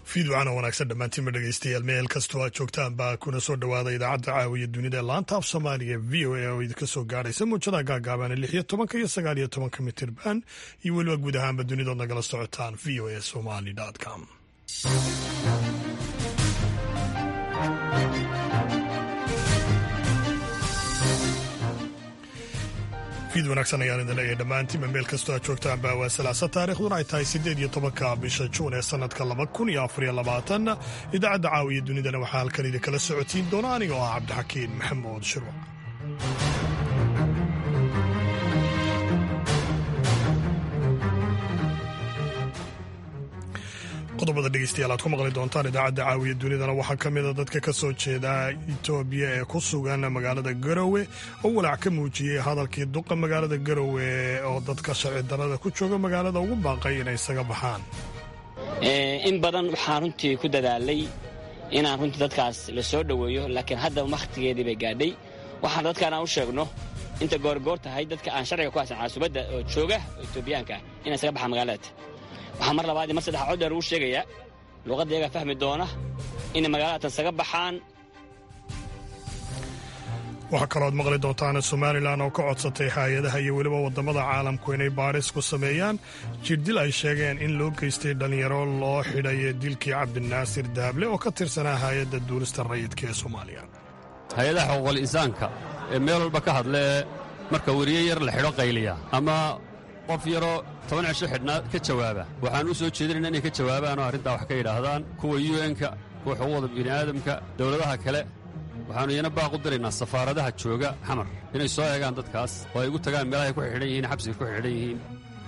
fiidwacana wanaagsan dhammaantiinba dhegeystayaal meel kastoo aad joogtaan baa kuna soo dhowaada idaacadda caawiya dunida laanta af soomaaliga v o a oo idinka soo gaaraysa muujadaha gaagaaban lix iyo tobanka iyo sagaal iyo tobanka mitirban iyo weliba guud ahaanba dunidood nagala socotaan v o a somali com fiid wanaagsan ayaan idin leeyahay dhammaantiinba meel kastoo aad joogtaan baa waa salaasa taarikhduna ay tahay siddeed iyo tobanka bisha juun ee sannadka laba kun iyo afariyo labaatan idaacadda caawiya dunidana waxaa halkan idinkala socotiin doona aniga oo ah cabdixakiin maxamuud shirwac qodobada dhegeystayaal aad ku maqli doontaan idaacadda caawiya dunidana waxaa ka mida dadka ka soo jeeda itoobiya ee ku sugan magaalada garowe oo walaac ka muujiyey hadalkii duqa magaalada garowe oo dadka sharci darada ku jooga magaalada ugu baaqay inay isaga baxaan in badan waxaan runtii ku dadaalay inaan runtii dadkaas la soo dhoweeyo laakiin hadda wakhtigeedii bay gaadhay waxaan dadkaan aan u sheegno inta goorgoor tahay dadka aan sharciga ku haysan caasubadda oo jooga oo itoobiyaanka ah inay isaga baxaan magaalada waxaa mar labaad iyo mar saddexa cod dheer ugu sheegayaa luuqadda iyagaa fahmi doona inay magaaladaatan saga baxaan waxaa kalooad maqli doontaan somalilan oo ka codsatay hay-adaha iyo weliba waddamada caalamku inay baaris ku sameeyaan jirdil ay sheegeen in loo geystay dhallinyaro loo xidhay dilkii cabdinaasir daable oo ka tirsanaa hay-adda duulista rayidka ee soomaaliya hay-adaha xuquuqul insaanka ee meel walba ka hadlee marka weriye yar la xidho qayliya ama qof yaroo toban cisho xidhnaa ka jawaaba waxaan u soo jeedinayna inay ka jawaabaan oo arrintaa wax ka yidhaahdaan kuwa un-ka kuwa xuquuqda bini'aadamka dawladaha kale waxaannu iyana baaq u diraynaa safaaradaha jooga xamar inay soo eegaan dadkaas oo ay ugu tagaan meelahay ku xidhan yihiin xabsiga ku xidhan yihiin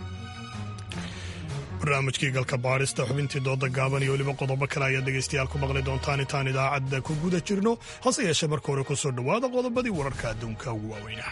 barnaamijkii galka baadhista xubintii dooda gaaban iyo weliba qodobo kale ayaad dhegaystayaal ku maqli doontaan intaan idaacadda ku guda jirno hase yeeshee marka hore ku soo dhowaada qodobadii wararka adduunka ugu waaweynaha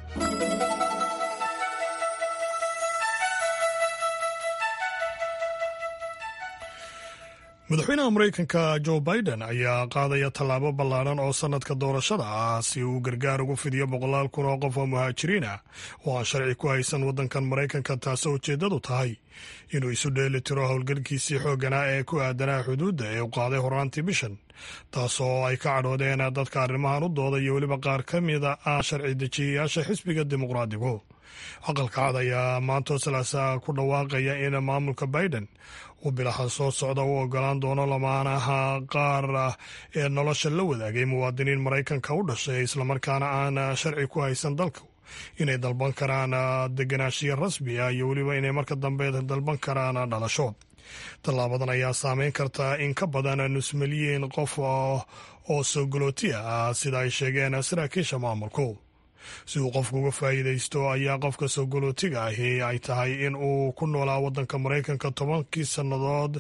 madaxweynaha maraykanka jo biden ayaa qaadaya tallaabo ballaaran oo sannadka doorashada ah si uu gargaar ugu fidiyo boqolaal kun oo qof oo muhaajiriin ah oo aan sharci ku haysan waddankan maraykanka taasoo ujeeddadu tahay inuu isu dheeli tiro howlgalkiisii xoogganaa ee ku aadanaa xuduudda ee u qaaday horaantii bishan taasoo ay ka cadhoodeen dadka arrimahan u dooda iyo weliba qaar ka mida ah sharci dejiyayaasha xisbiga dimuqraadigu aqalka cad ayaa maantoo salaasa ku dhawaaqaya in maamulka biden uu bilaha soo socda u ogolaan doono lamaanaha qaar ee nolosha la wadaagay muwaadiniin maraykanka u dhashay islamarkaana aan sharci ku haysan dalka inay dalban karaan deganaashiya rasmi ah iyo weliba inay marka dambe dalban karaan dhalasho tallaabadan ayaa saameyn karta in ka badan nus milyan qof oo sogolooti ah sida ay sheegeen saraakiisha maamulku si uu qofku uga faa'iidaysto ayaa qofka sogolootiga ahi ay tahay in uu ku noolaa waddanka maraykanka tobankii sannadood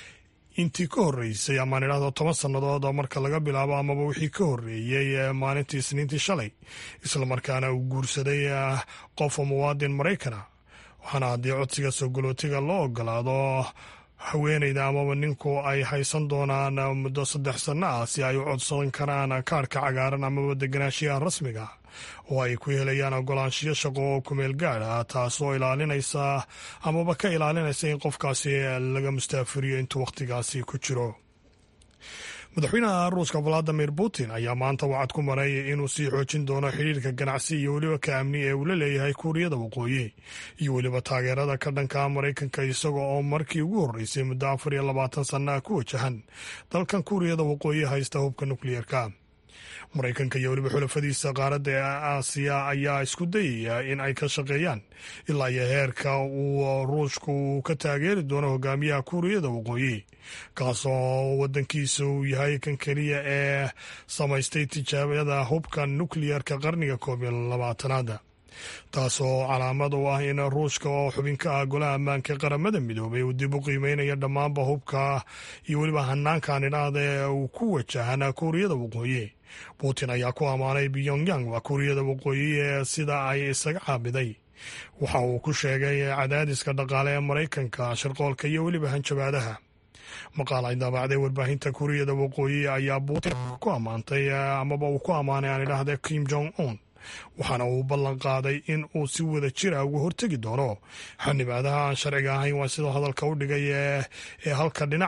intii ka horreysay amaan idhahdo toban sannadood oo marka laga bilaabo amaba wixii ka horreeyey maalintii isniintii shalay islamarkaana uu guursaday qof muwaadin maraykana waxaana haddii codsiga sogolootiga loo ogolaado haweenayda amaba ninku ay haysan doonaan muddo saddex sanno ah si ay u codsan karaan kaarhka cagaaran amaba deganaashiyaha rasmiga oo ay ku helayaan ogolaanshiyo shaqo oo kumeel gaad ah taasoo ilaalinaysa amaba ka ilaalinaysa in qofkaasi laga mustaafiriyo intuu wakhtigaasi ku jiro madaxweynaha ruuska valadimir putin ayaa maanta wacad ku maray inuu sii xoojin doono xidhiirka ganacsi iyo weliba ka amni ee uu la leeyahay kuuriyada waqooyi iyo weliba taageerada ka dhanka maraykanka isaga oo markii ugu horreysay muddo afar iyo labaatan sannaha ku wajahan dalkan kuuriyada waqooyi haysta hubka nukliyeerka maraykanka iyo weliba xulafadiisa qaaradda ee aasiya ayaa isku dayaya in ay ka shaqeeyaan ilaa iyo heerka uu ruushku uu ka taageeri doono hogaamiyaha kuuriyada waqooyi kaasoo waddankiisa uu yahay kan keliya ee samaystay tijaabada hubka nukliyerka qarniga koob iyo labaatanaada taasoo calaamad u ah in ruushka oo xubin ka ah golaha ammaanka qaramada midoobay uu dib u qiimeynaya dhammaanba hubka iyo weliba hanaankan idhaahda ee uu ku wajahan kuuriyada waqooyi putin ayaa ku ammaanay pyongyang waa kuuriyada waqooyi ee sida ay isaga caabiday waxa uu ku sheegay cadaadiska dhaqaale ee maraykanka shirqoolka iyo weliba hanjabaadaha maqaal ay daabacday warbaahinta kuuriyada waqooyi ayaa putin ku ammaantay amaba uu ku ammaanay aan idhaahda kim jong un waxaana uu ballan qaaday in uu si wada jira uga hortegi doono xanibaadaha aan sharciga ahayn waa sidoo hadalka u dhigay ee halka dhinaca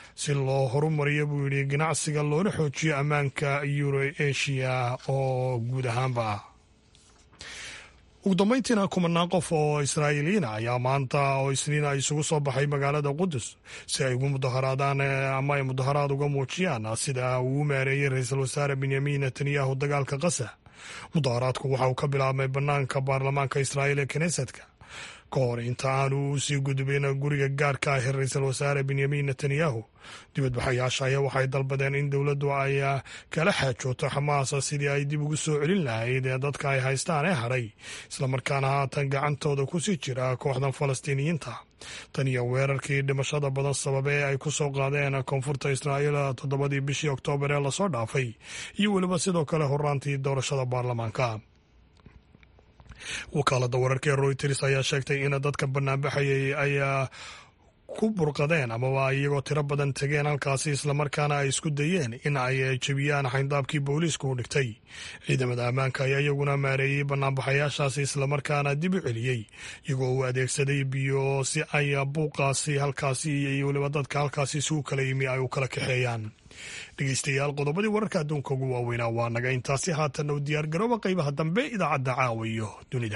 si loo horumariyo buu yidhi ganacsiga loona xoojiyo ammaanka euro asia oo guud ahaanba ah ugu dambayntiina kumanaan qof oo israa'iiliyiina ayaa maanta oo isniina isugu soo baxay magaalada qudus si ay ugu mudaharaadaan ama ay mudaharaad uga muujiyaan sida uu u maareeyey ra-iisul wasaare benyamin netanyahu dagaalka qasa mudaharaadku waxa uu ka bilaabmay bannaanka baarlamaanka israa'iil ee knesetka ka hor inta aanu u sii gudbin guriga gaarka ah ee ra-iisul wasaare benyamin netanyahu dibadbaxayaasha ayaa waxay dalbadeen in dowladdu ay kala xaajooto xamaas sidii ay dib ugu soo celin lahayd ee dadka ay haystaan ee hadhay islamarkaana haatan gacantooda kusii jira kooxdan falastiiniyiinta tan iyo weerarkii dhimashada badan sababe ee ay ku soo qaadeen koonfurta israa'iil toddobadii bishii oktoobar ee lasoo dhaafay iyo weliba sidoo kale horaantii doorashada baarlamaanka wakaalada wararka ee royters ayaa sheegtay in dadka banaanbaxayay ay ku burqadeen amaba iyagoo tiro badan tegeen halkaasi islamarkaana ay isku dayeen in ay jebiyaan xayndaabkii booliisku u dhigtay ciidamada ammaanka ayaa iyaguna maareeyey banaanbaxayaashaasi islamarkaana dib u celiyey iyagoo uu adeegsaday biyo si ay buuqaasi halkaasi iyo weliba dadka halkaasi si u kala yimi ay u kala kaxeeyaan dhegeystayaal qodobadii wararka adduunka ugu waaweynaa waa naga intaasi haatanna u diyaar garooba qaybaha dambe idaacadda caawa iyo dunida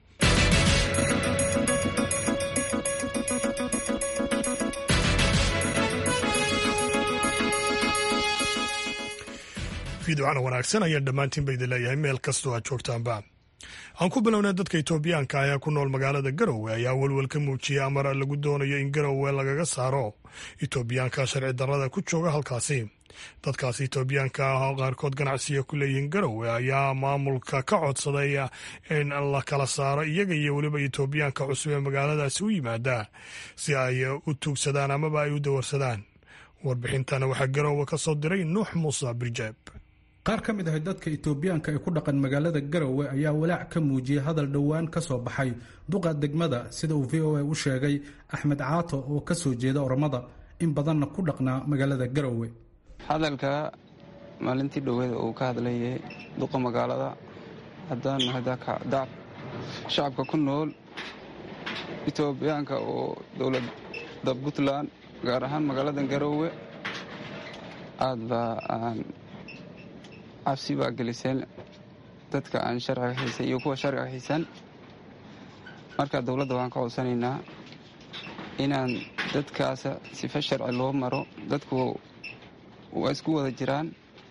fiidocana wanaagsan ayaan dhammaantiin ba idin leeyahay meel kastoo aad joogtaanba aan ku bilownay dadka etoobiyaanka ayaa ku nool magaalada garowe ayaa welwel ka muujiyay amar lagu doonayo in garowe lagaga saaro etoobiyaanka sharci darrada ku jooga halkaasi dadkaasi etoobiyaanka ah oo qaarkood ganacsiga ku leeyihiin garowe ayaa maamulka ka codsaday in la kala saaro iyaga iyo weliba etoobiyaanka cusub ee magaaladaasi u yimaada si ay u tuugsadaan amaba ay u dawarsadaan warbixintana waxaa garowe ka soo diray nuux muuse birjeeb qaar ka mid ah dadka itoobiyaanka ee ku dhaqan magaalada garowe ayaa walaac ka muujiyey hadal dhowaan ka soo baxay duqa degmada sida uu v o a u sheegay axmed caato oo ka soo jeeda oromada in badanna ku dhaqnaa magaalada garowe hadalka maalintii dhoweed uu ka hadlayay duqa magaalada haddaan hadakacdac shacabka ku nool itoobiyaanka oo dowladda puntland gaar ahaan magaalada garowe aad baa aan cabsi baa geliseen dadka aan sharciga haysan iyo kuwa sharciga haysan marka dowladda waan ka codsanaynaa inaan dadkaasa sifa sharci loo maro dadku waa isku wada jiraan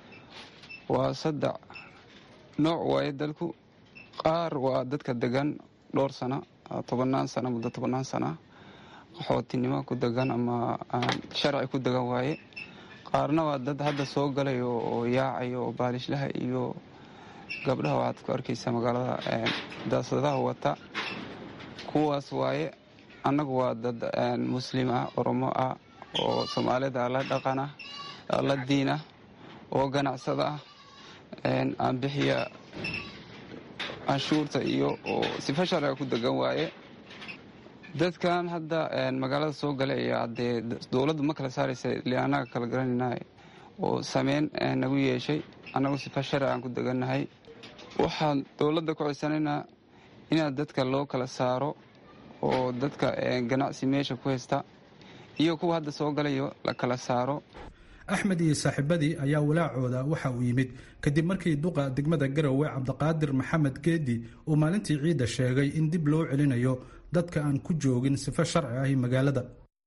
waa saddex nooc waaye dadku qaar waa dadka degan dhowr sana tobannaan sana muddo tobannaan sana qaxootinimo ku degan ama sharci ku degan waaye qaarna waa dad hadda soo galayo oo yaacayo oo baalishlaha iyo gabdhaha waxaad ku arkaysaa magaalada daasadaha wata kuwaas waaye annagu waa dad muslim ah oromo ah oo soomaalida la dhaqan ah la diin ah oo ganacsada ah aan bixiya canshuurta iyo oo sifa sharciga ku degan waaye dadkan hadda magaalada soo galaya dee dowladdu ma kala saaraysa ile annaga kala garanayna oo sameyn nagu yeeshay annagu sifa sharci aan ku degannahay waxaan dowladda ku codsanaynaa inaad dadka loo kala saaro oo dadka ganacsi meesha ku haysta iyo kuwa hadda soo galayo la kala saaro axmed iyo saaxiibadii ayaa walaacooda waxa uu yimid kadib markii duqa degmada garowe cabdiqaadir maxamed geedi uu maalintii ciidda sheegay in dib loo celinayo dadka aan ku joogin sifo sharci ahi magaalada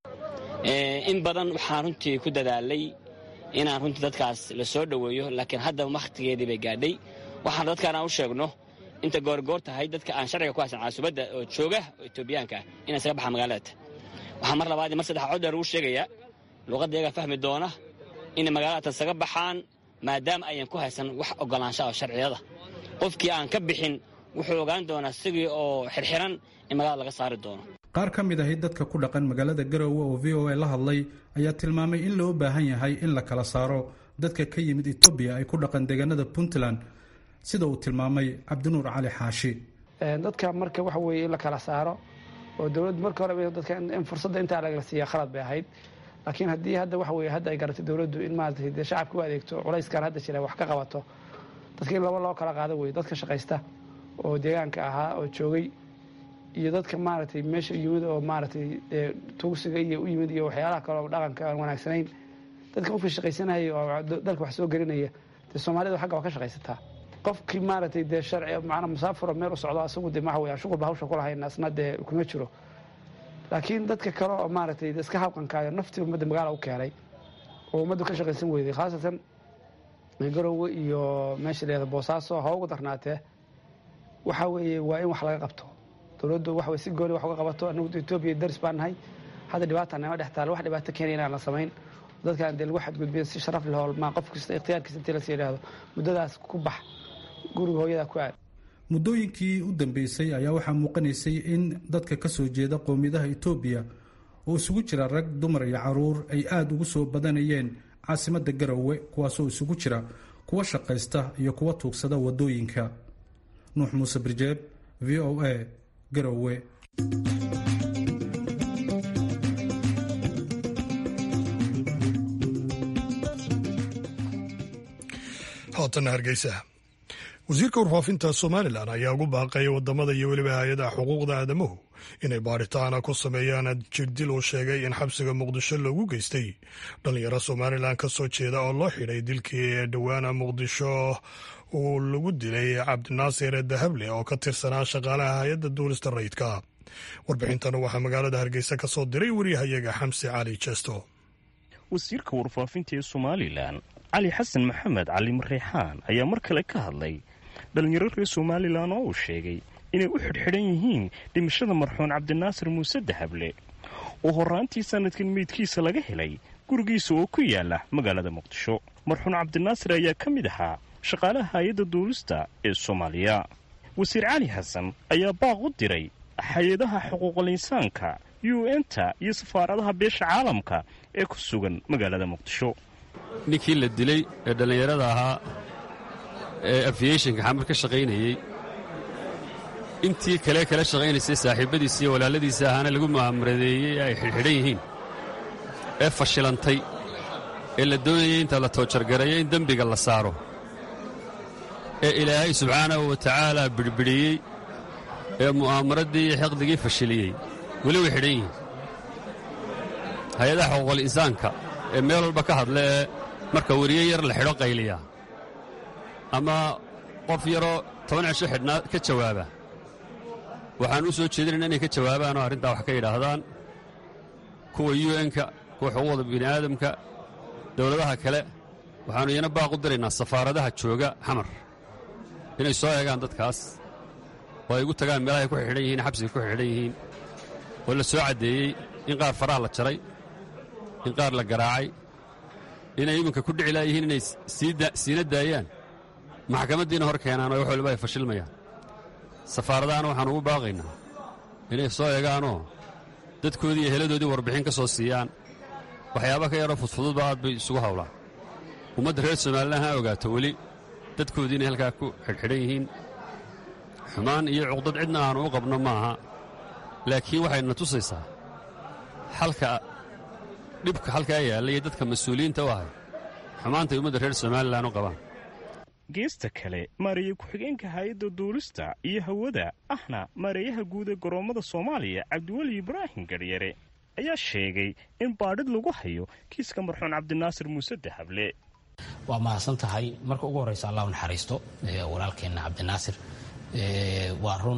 in badan waxaan runtii ku dadaalay inaan runtii dadkaas la soo dhoweeyo laakiin hadda wakhtigeedii bay gaadhay waxaan dadkaan aan u sheegno inta goorgoor tahay dadka aan sharciga ku haysan caasubadda oo jooga oo etoobiyaanka ah inay isaga baxaan magaalada waxaa mar labaad mar saddex cod dheer ugu sheegayaa luuqadda iyagaa fahmi doona inay magaalada isaga baxaan maadaama ayan ku haysan wax ogolaansha oo sharciyada qofkii aan ka bixin wuxuu ogaan doonaa isagii oo xirxiran in magaalada laga saari doono qaar ka mid ahi dadka ku dhaqan magaalada garowe oo v o a la hadlay ayaa tilmaamay in loo baahan yahay in la kala saaro dadka ka yimid etoobiya ay ku dhaqan deegaanada puntland sida uu tilmaamay cabdinuur cali xaashi dadka marka waxa weeye in la kala saaro oo dowladdu marka hore dadka in fursadda intaa lagala siiya khalad bay ahayd laakiin haddii hadda waxa weye hadda ay garatay dowladdu in maarata dee shacabka u adeegto culayskan hadda jira wax ka qabato dadka in laba loo kala qaado weye dadka shaqaysta oo deegaanka ahaa oo joogay iyo dadka maaragtay meesha yimid oo maaragtay tugsiga iyo u yimid iyo waxyaalaha kale oo dhaqanka aan wanaagsanayn dadka qofkii shaqaysanaya oo dalka wax soo gelinaya dee soomaalida xagga waa ka shaqaysataa qofkii maaragtay dee sharci macnaa musaafiro meel u socdo asagu dee waxa weeyaan shuqulba hawsha ku lahayn asna dee kuma jiro laakiin dadka kale oo maaragtay iska habqankaayo naftii ummadda magaala u keenay oo ummaddu ka shaqaysan weyday khaasatan garowe iyo meesha leeda boosaaso ha ugu darnaatee waxa weeye waa in wax laga qabto dowladdu waxa weye si gooni wax uga qabato anagu etoobiya daris baan nahay hadda dhibaata nama dhex taalo wax dhibaato keenaya inaan la samayn dadkaan dee lagu xadgudbiya si sharaf leh holmaa qof kasta ikhtiyaarkiisa intii lasii yidhaahdo muddadaas ku bax guriga hooyadaa ku aad muddooyinkii u dambeysay ayaa waxaa muuqanaysay in dadka ka soo jeeda qowmiyadaha etoobiya oo isugu jira rag dumar iyo caruur ay aada ugu soo badanayeen caasimadda garowe kuwaasoo isugu jira kuwa shaqaysta iyo kuwa tuugsada waddooyinka nuux muuse birjeeb v o a garowe haatana hargeysa wasiirka warfaafinta somalilan ayaa ugu baaqaya wadamada iyo weliba hay-adaha xuquuqda aadamuhu inay baaritaana ku sameeyaan jirdil uu sheegay in xabsiga muqdisho loogu geystay dhalinyaro somalilan ka soo jeeda oo loo xidhay dilkii ee dhowaana muqdisho uu lagu dilay cabdinaasir dahable oo ka tirsanaa shaqaalaha hay-adda duulista rayidka warbixintan waxaa magaalada hargeysa ka soo diray waryahayaga xamsi cali jesto wasiirka warfaafinta ee somalilan cali xasan maxamed cali mareexaan ayaa mar kale ka hadlay dhallinyaro reer somalilan oo uu sheegay inay u xidhxidhan yihiin dhimashada marxuun cabdinaasir muuse dahable oo horraantii sannadkan meydkiisa laga helay gurigiisa oo ku yaala magaalada muqdisho marxuun cabdinaasir ayaa ka mid ahaa shaqaalaha hay-adda duulista ee soomaaliya wasiir cali xasan ayaa baaq u diray hay-adaha xuquuqul insaanka u n-ta iyo safaaradaha beesha caalamka ee ku sugan magaalada muqdisho ninkii la dilay ee dhallinyarada ahaa ee afiyeshinka xamar ka shaqaynayey intii kale kala shaqaynaysay saaxiibbadiisa iyo walaaladiisa ahaana lagu mu'aamaradeeyey ay xidhxidhan yihiin ee fashilantay ee la doonayay inta la toojargareeyo in dembiga la saaro ee ilaahay subxaanahu wa tacaala bidhbidhiyey ee mu'aamaraddii iyo xiqdigii fashiliyey weli way xidhan yihiin hay-adaha xuquuqul insaanka ee meel walba ka hadla ee marka weriye yar la xidho qayliya ama qof yaroo toban cisho xidhnaa ka jawaaba waxaan u soo jeedinayna inay ka jawaabaan oo arrintaa wax ka yidhaahdaan kuwa u n-ka kuwa xuquuqda bini'aadamka dowladaha kale waxaannu iyana baaq u diraynaa safaaradaha jooga xamar inay soo eegaan dadkaas oo ay ugu tagaan meelahay ku xidhan yihiin xabsiga ku xidhan yihiin oo la soo caddeeyey in qaar faraha la jaray in qaar la garaacay inay iminka ku dhici laayihiin inay siina daayaan maxkamaddiina hor keenaan oo wax waliba ay fashilmayaan safaaradahana waxaan ugu baaqaynaa inay soo eegaanoo dadkoodii iyo heladoodii warbixin ka soo siiyaan waxyaaba ka yaroo fudfududba aad bay isugu hawlaan ummadda reer somalilan ha ogaato weli dadkoodii inay halkaa ku xidhxidhan yihiin xumaan iyo cuqdad cidna aanu u qabno maaha laakiin waxayna tusaysaa xalka dhibka halkaa yaalla iyo dadka mas-uuliyiinta u ahay xumaantay ummadda reer somalilan u qabaan geesta kale maareeye ku-xigeenka hay-adda duulista iyo hawada ahna maareeyaha guud ee goroommada soomaaliya cabdiweli ibraahim garyare ayaa sheegay in baadhid lagu hayo kiiska marxuun cabdinaasir muuse dahable waa mahadsan tahay marka ugu horreysa allah u naxariisto walaalkeenna cabdinaasir waa run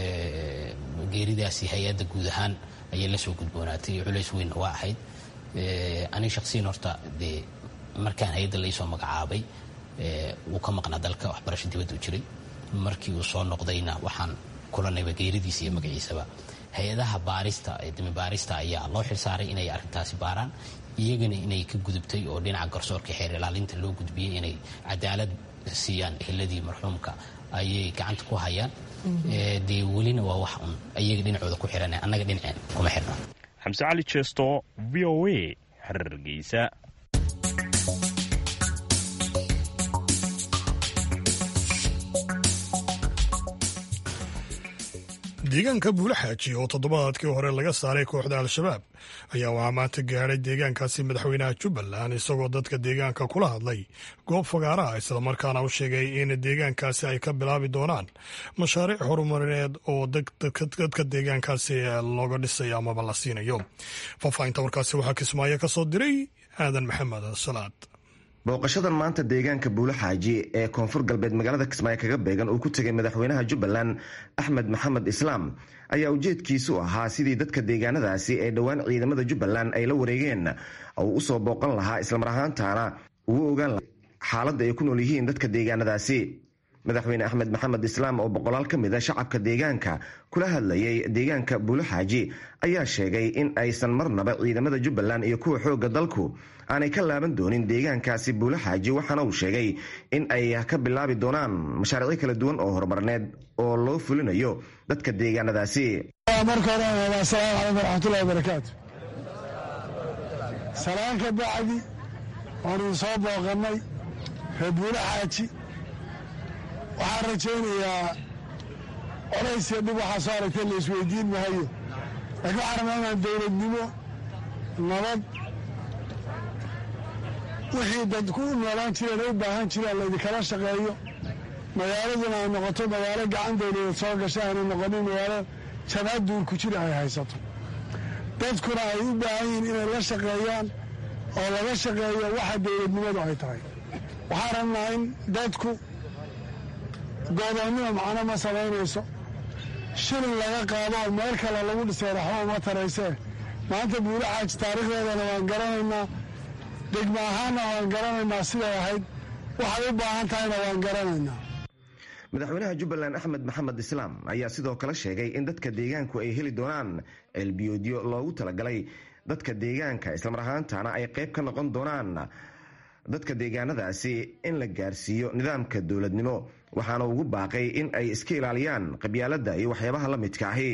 geeridaasi hay-adda guud ahaan ayay la soo gudboonaatay culays weynna waa ahayd ani shaksiyan horta dee markaan hay-adda laysoo magacaabay wuu ka maqnaa dalka waxbarasho dibadda u jiray markii uu soo noqdayna waxaan kulanayba geeridiisa iyo magaciisaba hay-adaha baarista ee dimi baarista ayaa loo xilsaaray inay arrintaasi baaraan iyagana inay ka gudubtay oo dhinaca garsoorka xeer ilaalinta loo gudbiyey inay cadaalad siiyaan eheladii marxuumka ayay gacanta ku hayaan dee welina waa wax un iyaga dhinacooda ku xihan annaga dhinaceen kuma xirna xamse cali jeesto v o a hargeysa deegaanka buulaxaaji oo toddobaadkii hore laga saaray kooxda al-shabaab ayaa waxaa maanta gaadhay deegaankaasi madaxweynaha jubbaland isagoo dadka deegaanka kula hadlay goob fagaaraha islamarkaana u sheegay in deegaankaasi ay ka bilaabi doonaan mashaariic horumarineed oo dadka deegaankaasi looga dhisayo amaba la siinayo faahfaahinta warkaasi waxaa kismaayo ka soo diray aadan maxamed salaad booqashadan maanta deegaanka buulaxaaji ee koonfur galbeed magaalada kismaayo kaga beegan uu ku tegay madaxweynaha jubbaland axmed maxamed islaam ayaa ujeedkiisu ahaa sidii dadka deegaanadaasi ee dhowaan ciidamada jubbaland ay la wareegeen uu usoo booqan lahaa islamar ahaantaana uu ogaan lahaa xaaladda ay ku nool yihiin dadka deegaanadaasi madaxweyne axmed maxamed islaam oo boqolaal ka mid a shacabka deegaanka kula hadlayay deegaanka buulaxaaji ayaa sheegay in aysan marnaba ciidamada jubbaland iyo kuwa xoogga dalku aanay ka laaban doonin deegaankaasi buulaxaaji waxaana uu sheegay in ay ka bilaabi doonaan mashaariicyo kala duwan oo horumarneed oo loo fulinayo dadka deegaanadaasi marka hore asalaamu calaykum waraxmatullahi wabarakaatu salaan ka bacdi waanu soo booqannay reer buulaxaaji waxaan rajaynayaa colaysya dhib waxaa soo aragtay la isweydiin mahayo laakiin waxaan rabnaa inaan dowladnimo nabad wixii dadku u noolaan jireen ay u baahan jireen laydinkala shaqeeyo magaaladuna ay noqoto magaalo gacan dowladeed soo gasha aanay noqonin magaalo jabhad duurku jira ay haysato dadkuna ay u baahan yihiin inay la shaqeeyaan oo laga shaqeeyo waxa dowladnimadu ay tahay waxaan rabnaa in dadku goodoonnima macno ma samaynayso shilin laga qaado oo meel kale lagu dhisay raxbo uma taraysee maanta buulaxaaji taariikhdeedana waan garanaynaa degmo ahaanna waan garanaynaa siday ahayd waxay u baahan tahayna waan garanaynaa madaxweynaha jubbaland axmed maxamed islaam ayaa sidoo kale sheegay in dadka deegaanku ay heli doonaan ceelbiyoodyo loogu talagalay dadka deegaanka islamar ahaantana ay qayb ka noqon doonaan dadka deegaanadaasi in la gaarsiiyo nidaamka dowladnimo waxaana ugu baaqay in ay iska ilaaliyaan qabyaaladda iyo waxyaabaha la midka ahi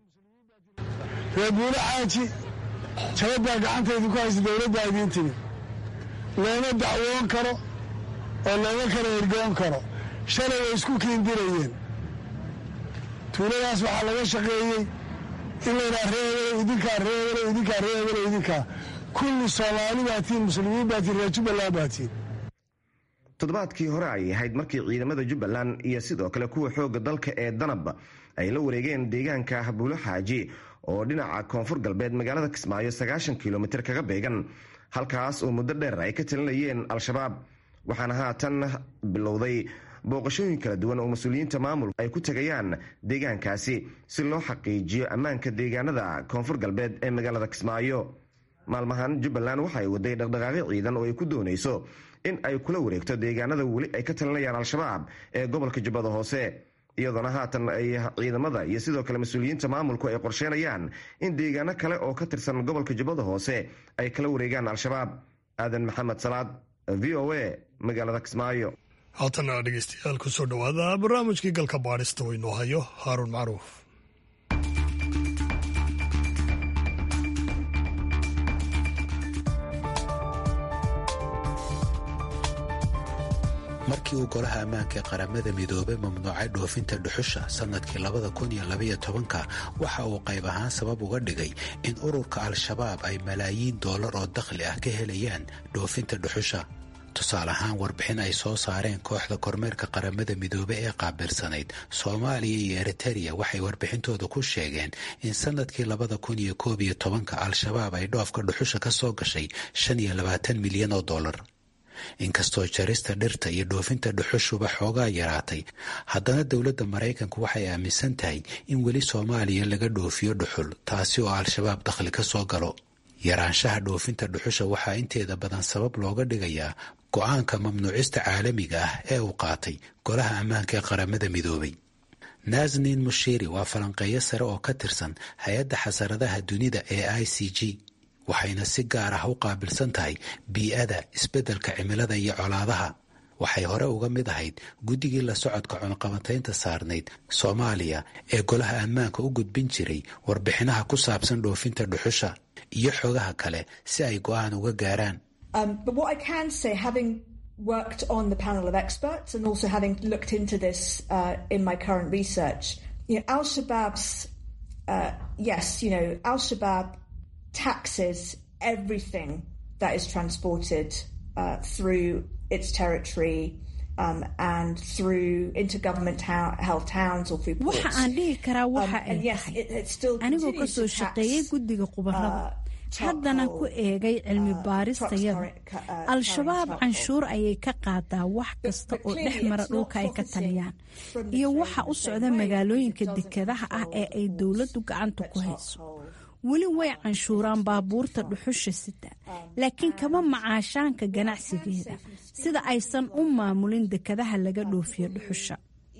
reer buulaxaaji jabadbaa gacantaydu ku haysa dowladdaa idiin timi looma dacwoon karo oo looma kala ergoon karo shalay way isku kiindirayeen tuuladaas waxaa laga shaqeeyey in laydhaha reebele idinkaa reebele idinkaa reebele idinkaa kulli soomaali baa tiin muslimiin baa tiin reer jubbaland baa tiin toddobaadkii hore ay ahayd markii ciidamada jubbaland iyo sidoo kale kuwa xoogga dalka ee danab ay la wareegeen deegaanka buulaxaaji oo dhinaca koonfur galbeed magaalada kismaayo sagaashan kilomitir kaga beegan halkaas oo muddo dheer ay ka talinayeen al-shabaab waxaana haatan bilowday booqashooyin kala duwan oo mas-uuliyiinta maamul ay ku tegayaan deegaankaasi si loo xaqiijiyo ammaanka deegaanada koonfur galbeed ee magaalada kismaayo maalmahan jubbaland waxa ay waday dhaqdhaqaaqyo ciidan oo ay ku doonayso in ay kula wareegto deegaanada weli ay ka talinayaan al-shabaab ee gobolka jubbada hoose iyadoona haatan ay ciidamada iyo sidoo kale mas-uuliyiinta maamulku ay qorsheynayaan in deegaano kale oo ka tirsan gobolka jubbada hoose ay kala wareegaan al-shabaab aadan maxamed salaad v o a magaalada kismaayo haatana dhegeystayaal ku soo dhowaada barnaamijkii galka baadhista oo inoo hayo haaruun macruuf markii uu golaha ammaanka ee qaramada midoobay mamnuucay dhoofinta dhuxusha sannadkii labada kun iyo labaiyo tobanka waxa uu qayb ahaan sabab uga dhigay in ururka al-shabaab ay malaayiin doolar oo dakhli ah ka helayaan dhoofinta dhuxusha tusaale ahaan warbixin ay soo saareen kooxda kormeerka qaramada midoobe ee qaabilsanayd soomaaliya iyo eritereya waxay warbixintooda ku sheegeen in sannadkii labada kun iyo koob iyo tobanka al-shabaab ay dhoofka dhuxusha ka soo gashay shan iyo labaatan milyan oo dollar inkastoo jarista dhirta iyo dhoofinta dhuxushuba xoogaa yaraatay haddana dowladda maraykanku waxay aaminsan tahay in weli soomaaliya laga dhoofiyo dhuxul taasi oo al-shabaab dakhli ka soo galo yaraanshaha dhoofinta dhuxusha waxaa inteeda badan sabab looga dhigayaa go-aanka mamnuucista caalamiga ah ee uu qaatay golaha ammaanka ee qaramada midoobay nasnin mushiri waa falanqeeyo sare oo ka tirsan hay-adda xasaradaha dunida ee i c g waxayna si gaar ah u qaabilsan tahay bii-ada isbeddelka cimilada iyo colaadaha waxay hore uga mid ahayd guddigii la socodka cunqabataynta saarnayd soomaaliya ee golaha ammaanka u gudbin jiray warbixinaha ku saabsan dhoofinta dhuxusha iyo xogaha kale si ay go-aan uga gaaraan worked on the panel of experts and also having looked into this uh, in my current research, you know, Al Shabaab's uh, yes, you know, Al Shabaab taxes everything that is transported uh, through its territory. Um, and through intergovernment held towns or through ports. waxa aan dhihi karaa waxa Um, ay and yes, tahay it, it still anigoo continues kasoo to tax, shaqeeyey guddiga khubarada haddana ku eegay cilmi baaristayada al-shabaab canshuur ayay ka qaadaa wax kasta oo dhex mara dhulka ay ka taliyaan iyo waxa u socda magaalooyinka dekedaha ah ee ay dowladdu gacanta ku hayso weli way canshuuraan baabuurta dhuxusha sita laakiin kama macaashaanka ganacsigeeda sida aysan u maamulin dekadaha laga dhoofiyo dhuxusha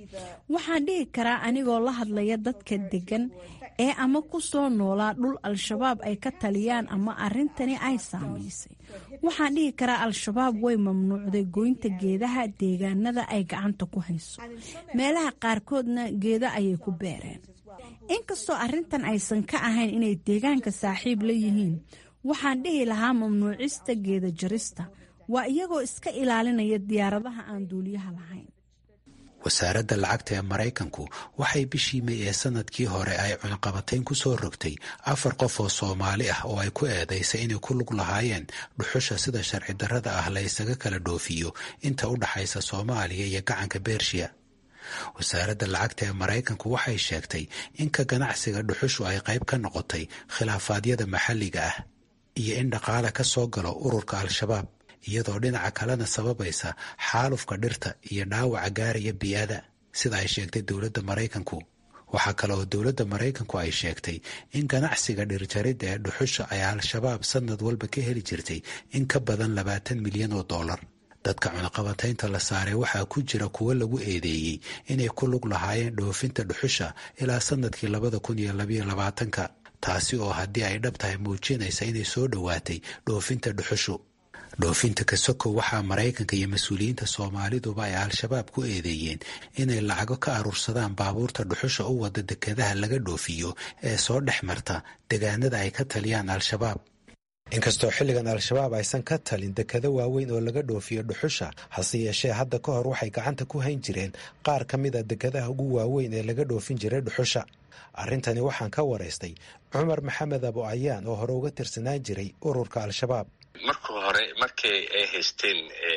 waxaan dhihi karaa anigoo la hadlaya dadka degan ee ama ku soo noolaa dhul al-shabaab ay ka taliyaan ama arrintani ay saamaysay waxaan dhihi karaa al-shabaab way mamnuucday goynta geedaha deegaanada ay gacanta ku hayso meelaha qaarkoodna geeda ayay ku beereen inkastoo arrintan aysan ka ahayn inay deegaanka saaxiib la yihiin waxaan dhihi lahaa mamnuucista geeda jarista waa iyagoo iska ilaalinaya diyaaradaha aan duuliyaha lahayn wasaaradda lacagta ee maraykanku waxay bishii may ee sanadkii hore ay cunaqabatayn ku soo rogtay afar qof oo soomaali ah oo ay ku eedaysay inay ku lug lahaayeen dhuxusha sida sharci darrada ah la ysaga kala dhoofiyo inta u dhaxaysa soomaaliya iyo gacanka bershiya wasaaradda lacagta ee maraykanku waxay sheegtay in ka ganacsiga dhuxushu ay qayb ka noqotay khilaafaadyada maxalliga ah iyo in dhaqaale ka soo galo ururka al-shabaab iyadoo dhinaca kalena sababaysa xaalufka dhirta iyo dhaawaca gaaraya bii'ada sida ay sheegtay dowladda maraykanku waxaa kale oo dowladda maraykanku ay sheegtay in ganacsiga dhirjaridda ee dhuxusha ay al-shabaab sanad walba ka heli jirtay in ka badan labaatan milyan oo dollar dadka cunaqabataynta la saaray waxaa ku jira kuwo lagu eedeeyey inay ku lug lahaayeen dhoofinta dhuxusha ilaa sanadkii labada kun iyo labayo labaatanka taasi oo haddii ay dhab tahay muujinaysa inay soo dhowaatay dhoofinta dhuxushu dhoofinta kasoko waxaa maraykanka iyo mas-uuliyiinta soomaaliduba ay al-shabaab ku eedeeyeen inay lacago ka aruursadaan baabuurta dhuxusha u wada dekedaha laga dhoofiyo ee soo dhex marta degaanada ay ka taliyaan al-shabaab inkastoo xilligan al-shabaab aysan ka talin dekado waaweyn oo laga dhoofiyo dhuxusha hase yeeshee hadda ka hor waxay gacanta ku hayn jireen qaar ka mid a dekadaha ugu waaweyn ee laga dhoofin jiray dhuxusha arrintani waxaan ka waraystay cumar maxamed abo ayaan oo hore uga tirsanaan jiray ururka al-shabaab marka hore markii ay haysteen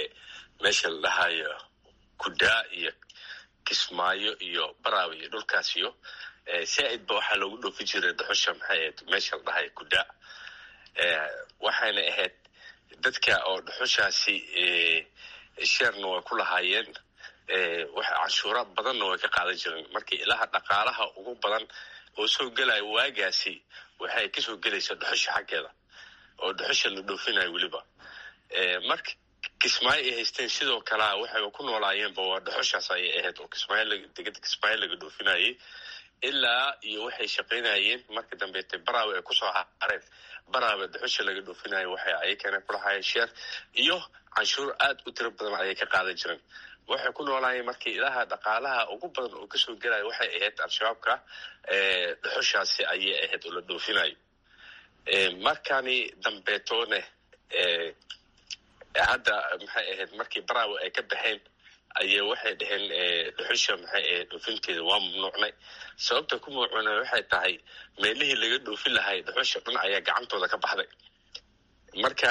meesha la dhahayo kudaa iyo kismaayo iyo baraawe iyo dhulkaasiyo saa-id ba waxaa loogu dhoofin jiray dhuxusha maxay ahayd meesha la dhahayo kudaa waxayna ahayd dadka oo dhuxushaasi sheerna way ku lahaayeen canshuura badanna way ka qaadan jireen markii ilaha dhaqaalaha ugu badan oo soo gelaya waagaasi waxay kasoo gelaysaa dhuxusha xaggeeda oo dhuxusha la dhoofinayo weliba marka kismaayo ay haysteen sidoo kalea waxay ku noolaayeenba waa dhuxushaas ayay ahayd oo kismaayodegada kismaayo laga dhoofinayay ilaa iyo waxay shaqaynayeen marka dambeete baraawe ay kusoo hareen baraawe dhuxusha laga dhoofinayo waxay ayakana kulahaayeen sheer iyo canshuur aad u tiro badan ayay ka qaadan jireen waxay ku noolaayeen markii ilaha dhaqaalaha ugu badan oo kasoo gelaya waxay ahayd al-shabaabka dhuxushaasi ayay ahayd oo la dhoofinayo markani dambeetoone hadda maxay ahayd markii baraawe ay ka baxeen ayay waxay dhaheen dhuxusha maxay ahayd dhoofinteeda waa mamnuucnay sababta ku mamnuucnay waxay tahay meelihii laga dhoofin lahay dhuxusha dhan ayaa gacantooda ka baxday marka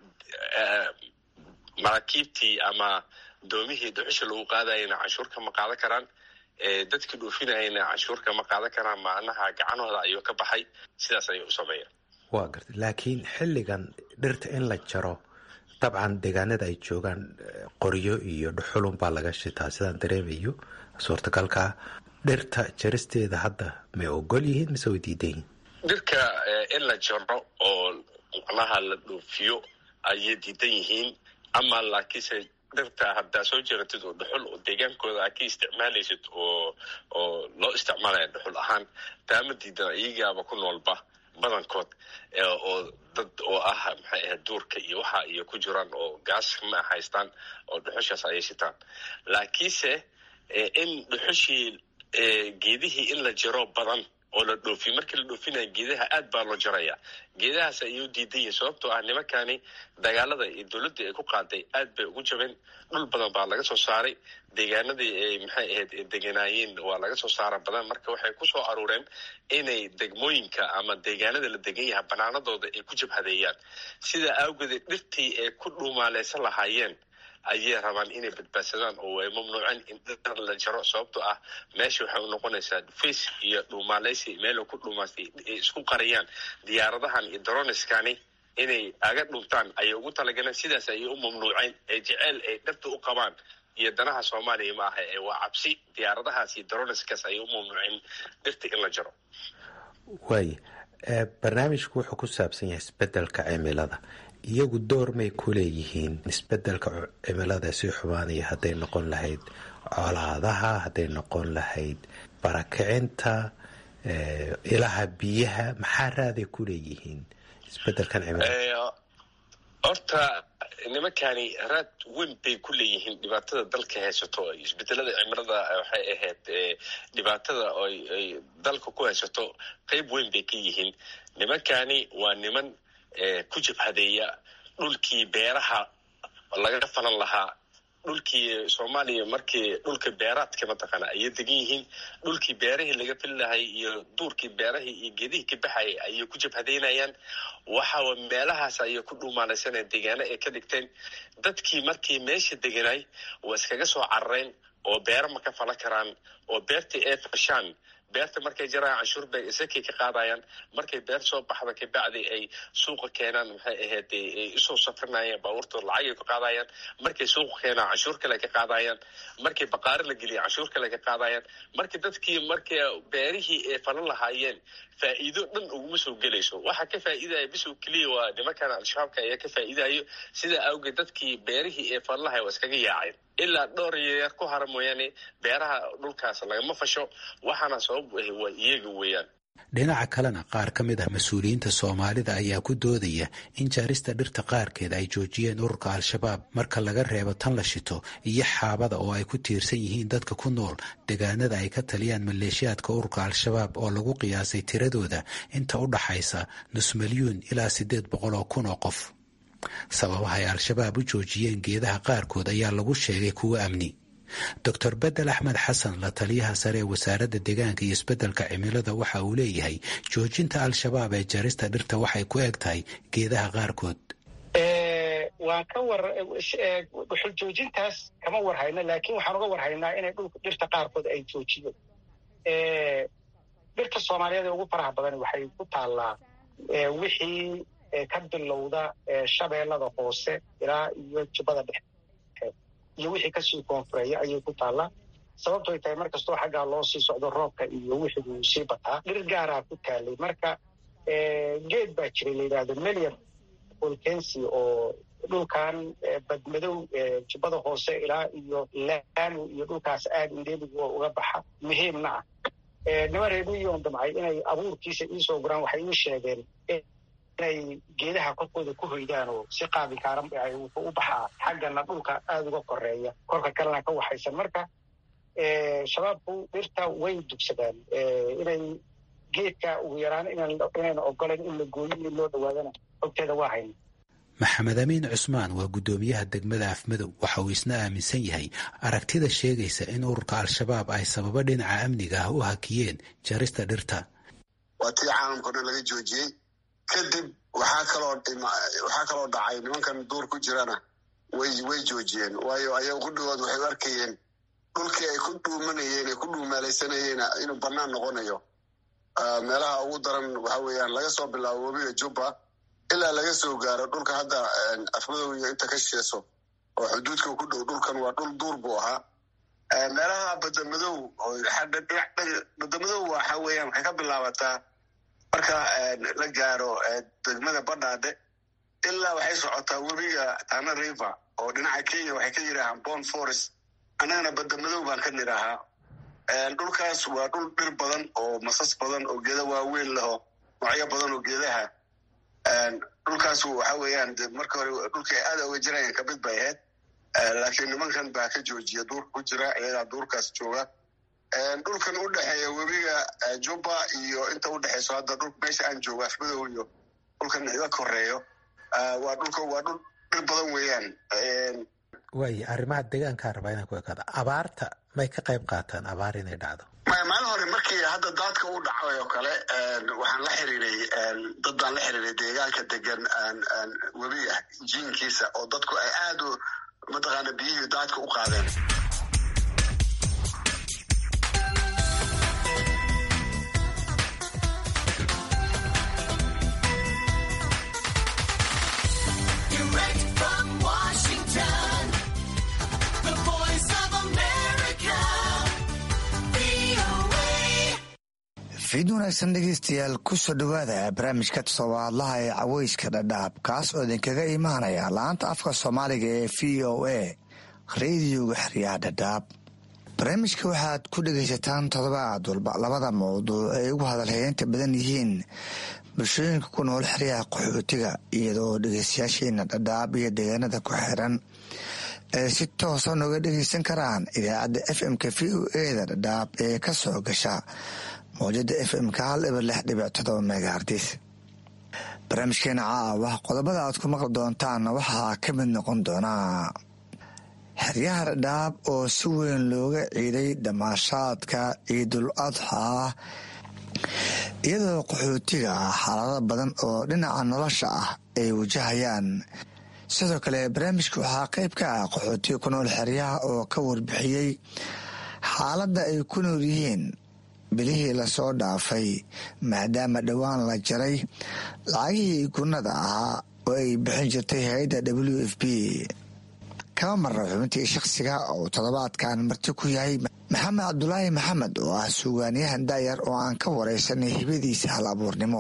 maraakiibtii ama doomihii dhuxusha lagu qaadayana canshuur kama qaadan karaan dadkii dhoofinayana canshuur kama qaadan karaan macnaha gacanooda ayuu ka baxay sidaas ayay u sameeyeen waa garta laakiin xilligan dhirta in la jaro dabcan deegaanada ay joogaan qoryo iyo dhuxulun baa laga shitaa sidaan dareemayo suurtagalkaa dhirta jaristeeda hadda may ogol yihiin mise way diidan yihiin dhirka in la jaro oo macnaha la dhoofiyo ayay diidan yihiin ama laakiinse dhirta haddaa soo jeratid oo dhuxul oo deegaankooda aa ka isticmaalaysid oo oo loo isticmaalaya dhuxul ahaan taama diidan iyagaaba ku noolba badankood oo dad oo ah maxay ahayd duurka iyo waxa iyo ku jiraan oo gaas ma haystaan oo dhuxushaas ayay shitaan laakiinse in dhuxushii geedihii in la jaro badan oo la dhoofiy markii la dhoofinaya geedaha aad baa loo jaraya geedahaas ayay u diidan yihin sababtoo ah nimankani dagaalada iyo dowladda ay ku qaaday aad bay ugu jabeen dhul badan baa laga soo saaray deegaanadii ay maxay ahayd deganaayeen waa laga soo saara badan marka waxay kusoo aruureen inay degmooyinka ama deegaanada la degan yahay banaanadooda ay ku jabhadeeyaan sidaa awgeedee dhirtii ay ku dhuumaaleysan lahaayeen ayay rabaan inay badbaadsadaan oo ay mamnuuceen in dhir la jaro sababtoo ah meesha waxay u noqonaysaa dhufays iyo dhuumaaleysi meel ku dhuumaastay ay isku qariyaan diyaaradahan iyo daroniskani inay aga dhuntaan ayay ugu talagaleen sidaas ayay u mamnuuceen ee jeceyl ay dhirta u qabaan iyo danaha soomaaliya ma aha ee waa cabsi diyaaradahaas iyo daroniskaas ayay u mamnuuceen dhirta in la jaro waay barnaamijku wuxuu ku saabsan yahay isbedelka cimilada iyagu door may ku leeyihiin isbedelka cimilada sii xumaanaya hadday noqon lahayd colaadaha hadday noqon lahayd barakicinta ilaha biyaha maxaa raaday ku leeyihiin isbedelkan cimilada horta nimankani raad weyn bay ku leeyihiin dhibaatada dalka haysato isbedelada cimilada waxay ahayd dhibaatada ay dalka ku haysato qeyb weyn bay ka yihiin nimankani waa niman ku jabhadeeya dhulkii beeraha laga falan lahaa dhulkii soomaaliya markii dhulka beeraadka mataqaana ayay degan yihiin dhulkii beerahii laga fili lahay iyo duurkii beerahii iyo geedihii ka baxayay ayay ku jabhadeynayaan waxaa meelahaas ayay ku dhuumaalaysaneen deegaano ay ka dhigteen dadkii markii meesha deganay waa iskaga soo carareen oo beero ma ka falan karaan oo beertii ay fashaan beerta markay jaraan canshuur bay isakay ka qaadayaan markay beer soo baxda kabacdi ay suuqa keenaan maxay ahayd ay usoo safrinayaan baabuurtooda lacagay ka qaadayaan markay suuqa keenaan canshuur kale ka qaadayaan markay baqaari la geliya canshuur kale ka qaadayaan markii dadkii markay beerihii ay falan lahaayeen faa'iido dhan uguma soo gelayso waxa ka faa'iidaya bisow keliya waa nimankan al-shabaabka ayaa ka faa'iidayo sidaa awgeed dadkii beerihii ee falan lahay waa iskaga yaaceen ilaa dhowr yaryar ku hara mooyaane beeraha dhulkaas lagama fasho waxaana sabab ahi waa iyaga weeyaan dhinaca kalena qaar ka mid ah mas-uuliyiinta soomaalida ayaa ku doodaya in jaarista dhirta qaarkeed ay joojiyeen ururka al-shabaab marka laga reebo tan la shito iyo xaabada oo ay ku tiirsan yihiin dadka ku nool deegaanada ay ka taliyaan maleeshiyaadka ururka al-shabaab oo lagu qiyaasay tiradooda inta u dhaxaysa nus milyuun ilaa siddeed boqol oo kun oo qof sababaha ay al-shabaab u joojiyeen geedaha qaarkood ayaa lagu sheegay kuwo amni doctor bedel axmed xasan la taliyaha sare ee wasaaradda deegaanka iyo isbeddelka cimilada waxa uu leeyahay joojinta al-shabaab ee jarista dhirta waxay ku eg tahay geedaha qaarkood waan ka war dhuxul joojintaas kama war hayno laakiin waxaan uga war haynaa inay dhulka dhirta qaarkood ay joojiyeen dhirta soomaaliyeed ee ugu faraha badan waxay ku taallaa wixii ka bilowda shabeellada hoose ilaa iyo jubbada dhexe iyo wixii kasii koonfureeya ayay ku taallaa sababtoy tahay mar kastoo xaggaa loo sii socdo roobka iyo wixii wuu sii bataa dhir gaaraa ku taalay marka geed baa jiray la yidhaahdo melian volkensi oo dhulkan badmadow jubbada hoose ilaa iyo laanu iyo dhulkaas aad indheeligu uga baxa muhiimna ah niman reemiyoon damcay inay abuurkiisa iisoo guraan waxay ii sheegeen inay geedaha korkooda ku hoydaan oo si qaadi kaaran wuxuu u baxaa xaggana dhulka aada uga koreeya korka kalena ka waxaysan marka shabaabku dhirta way dugsadaan inay geedka ugu yaraan inayna ogolan in la gooyo in loo dhawaadana xogteeda waa hayna maxamed amiin cusmaan waa guddoomiyaha degmada afmadow waxa uu isna aaminsan yahay aragtida sheegaysa in ururka al-shabaab ay sababo dhinaca amniga ah u hakiyeen jarista dhirta waa tii caalamkao dhan laga joojiyey kadib waxaa kaloo waxaa kaloo dhacay nimankan duur ku jirana way way joojiyeen waayo ayaga qudhigood waxay u arkayeen dhulkii ay ku dhuumanayeen ay ku dhuumaalaysanayeen inuu bannaan noqonayo meelaha ugu daran waxa weeyaan laga soo bilaabo webiga jubba ilaa laga soo gaaro dhulka hadda afmadow iyo inta ka sheeso oo xuduudka ku dhow dhulkan waa dhul duur buu ahaa meelaha badamadow badamadow waxa weeyaan waxay ka bilaabataa marka la gaaro degmada badhaadhe ilaa waxay socotaa webiga tana river oo dhinaca kenya waxay ka yidhaahaan bon forest annagana badamadow baan ka nidhaahaa dhulkaas waa dhul dhir badan oo masas badan oo geeda waaweyn leho noocyo badan oo geedaha dhulkaas waxa weeyaan marka hore dhulka ay aada uga jirayaan kamid bay ahayd laakiin nimankan baa ka joojiya duurka ku jira iyagaa duurkaas jooga dhulkan u dhexeeya webiga jubba iyo inta u dhexeyso hadda dhul meesha aan joogo afmadow iyo dhulkan iga koreeyo waa dhulka waa dhul dhir badan weeyaan waay arrimaha deegaankaa rabaa inaan ku ekaado abaarta may ka qayb qaataan abaar inay dhacdo maya maalin hore markii hadda daadka u dhacay oo kale waxaan la xiriiray dad baan la xiriiray deegaanka degan webiga jiinkiisa oo dadku ay aad u mataqaana biyihii daadka u qaadeen fiid wanaagsan dhegeystayaal kusoo dhowaada barnaamijka todobaadlaha ee caweyska dhadhaab kaas oo idinkaga imaanaya laanta afka soomaaliga ee v o a rediyoga xeryaha dhadhaab barnaamijka waxaad ku dhegaysataan toddobaad walba labada mawduuc ay ugu hadalheynta badan yihiin bulshooyinka ku nool xeryaha qaxootiga iyadoo dhegeystayaasheena dhadhaab iyo deegaanada ku xiran ay si toosa nooga dhegeysan karaan idaacadda f m-ka v o eda dhadhaab ee ka soo gasha mawjada f m-ka hal ibar lix dhibic todoba megahartis barnaamijkeena caawa qodobada aad ku maqli doontaanna waxaa ka mid noqon doonaa xeryaha dhadhaab oo si weyn looga ciiday damaashaadka ciidul adxaa iyadoo qaxootiga ah xaalado badan oo dhinaca nolosha ah ay wajahayaan sidoo kale barnaamijka waxaa qayb ka ah qaxootiga ku nool xeryaha oo ka warbixiyey xaaladda ay ku nool yihiin bilihii lasoo dhaafay maadaama dhowaan la jaray lacagihii gunnada ahaa oo ay bixin jirtay hay-adda w f b kama marra xubintii shakhsiga oo toddobaadkan marti ku yahay maxamed cabdulaahi maxamed oo ah suugaaniyahan daayar oo aan ka waraysanay hibadiisa hal abuurnimo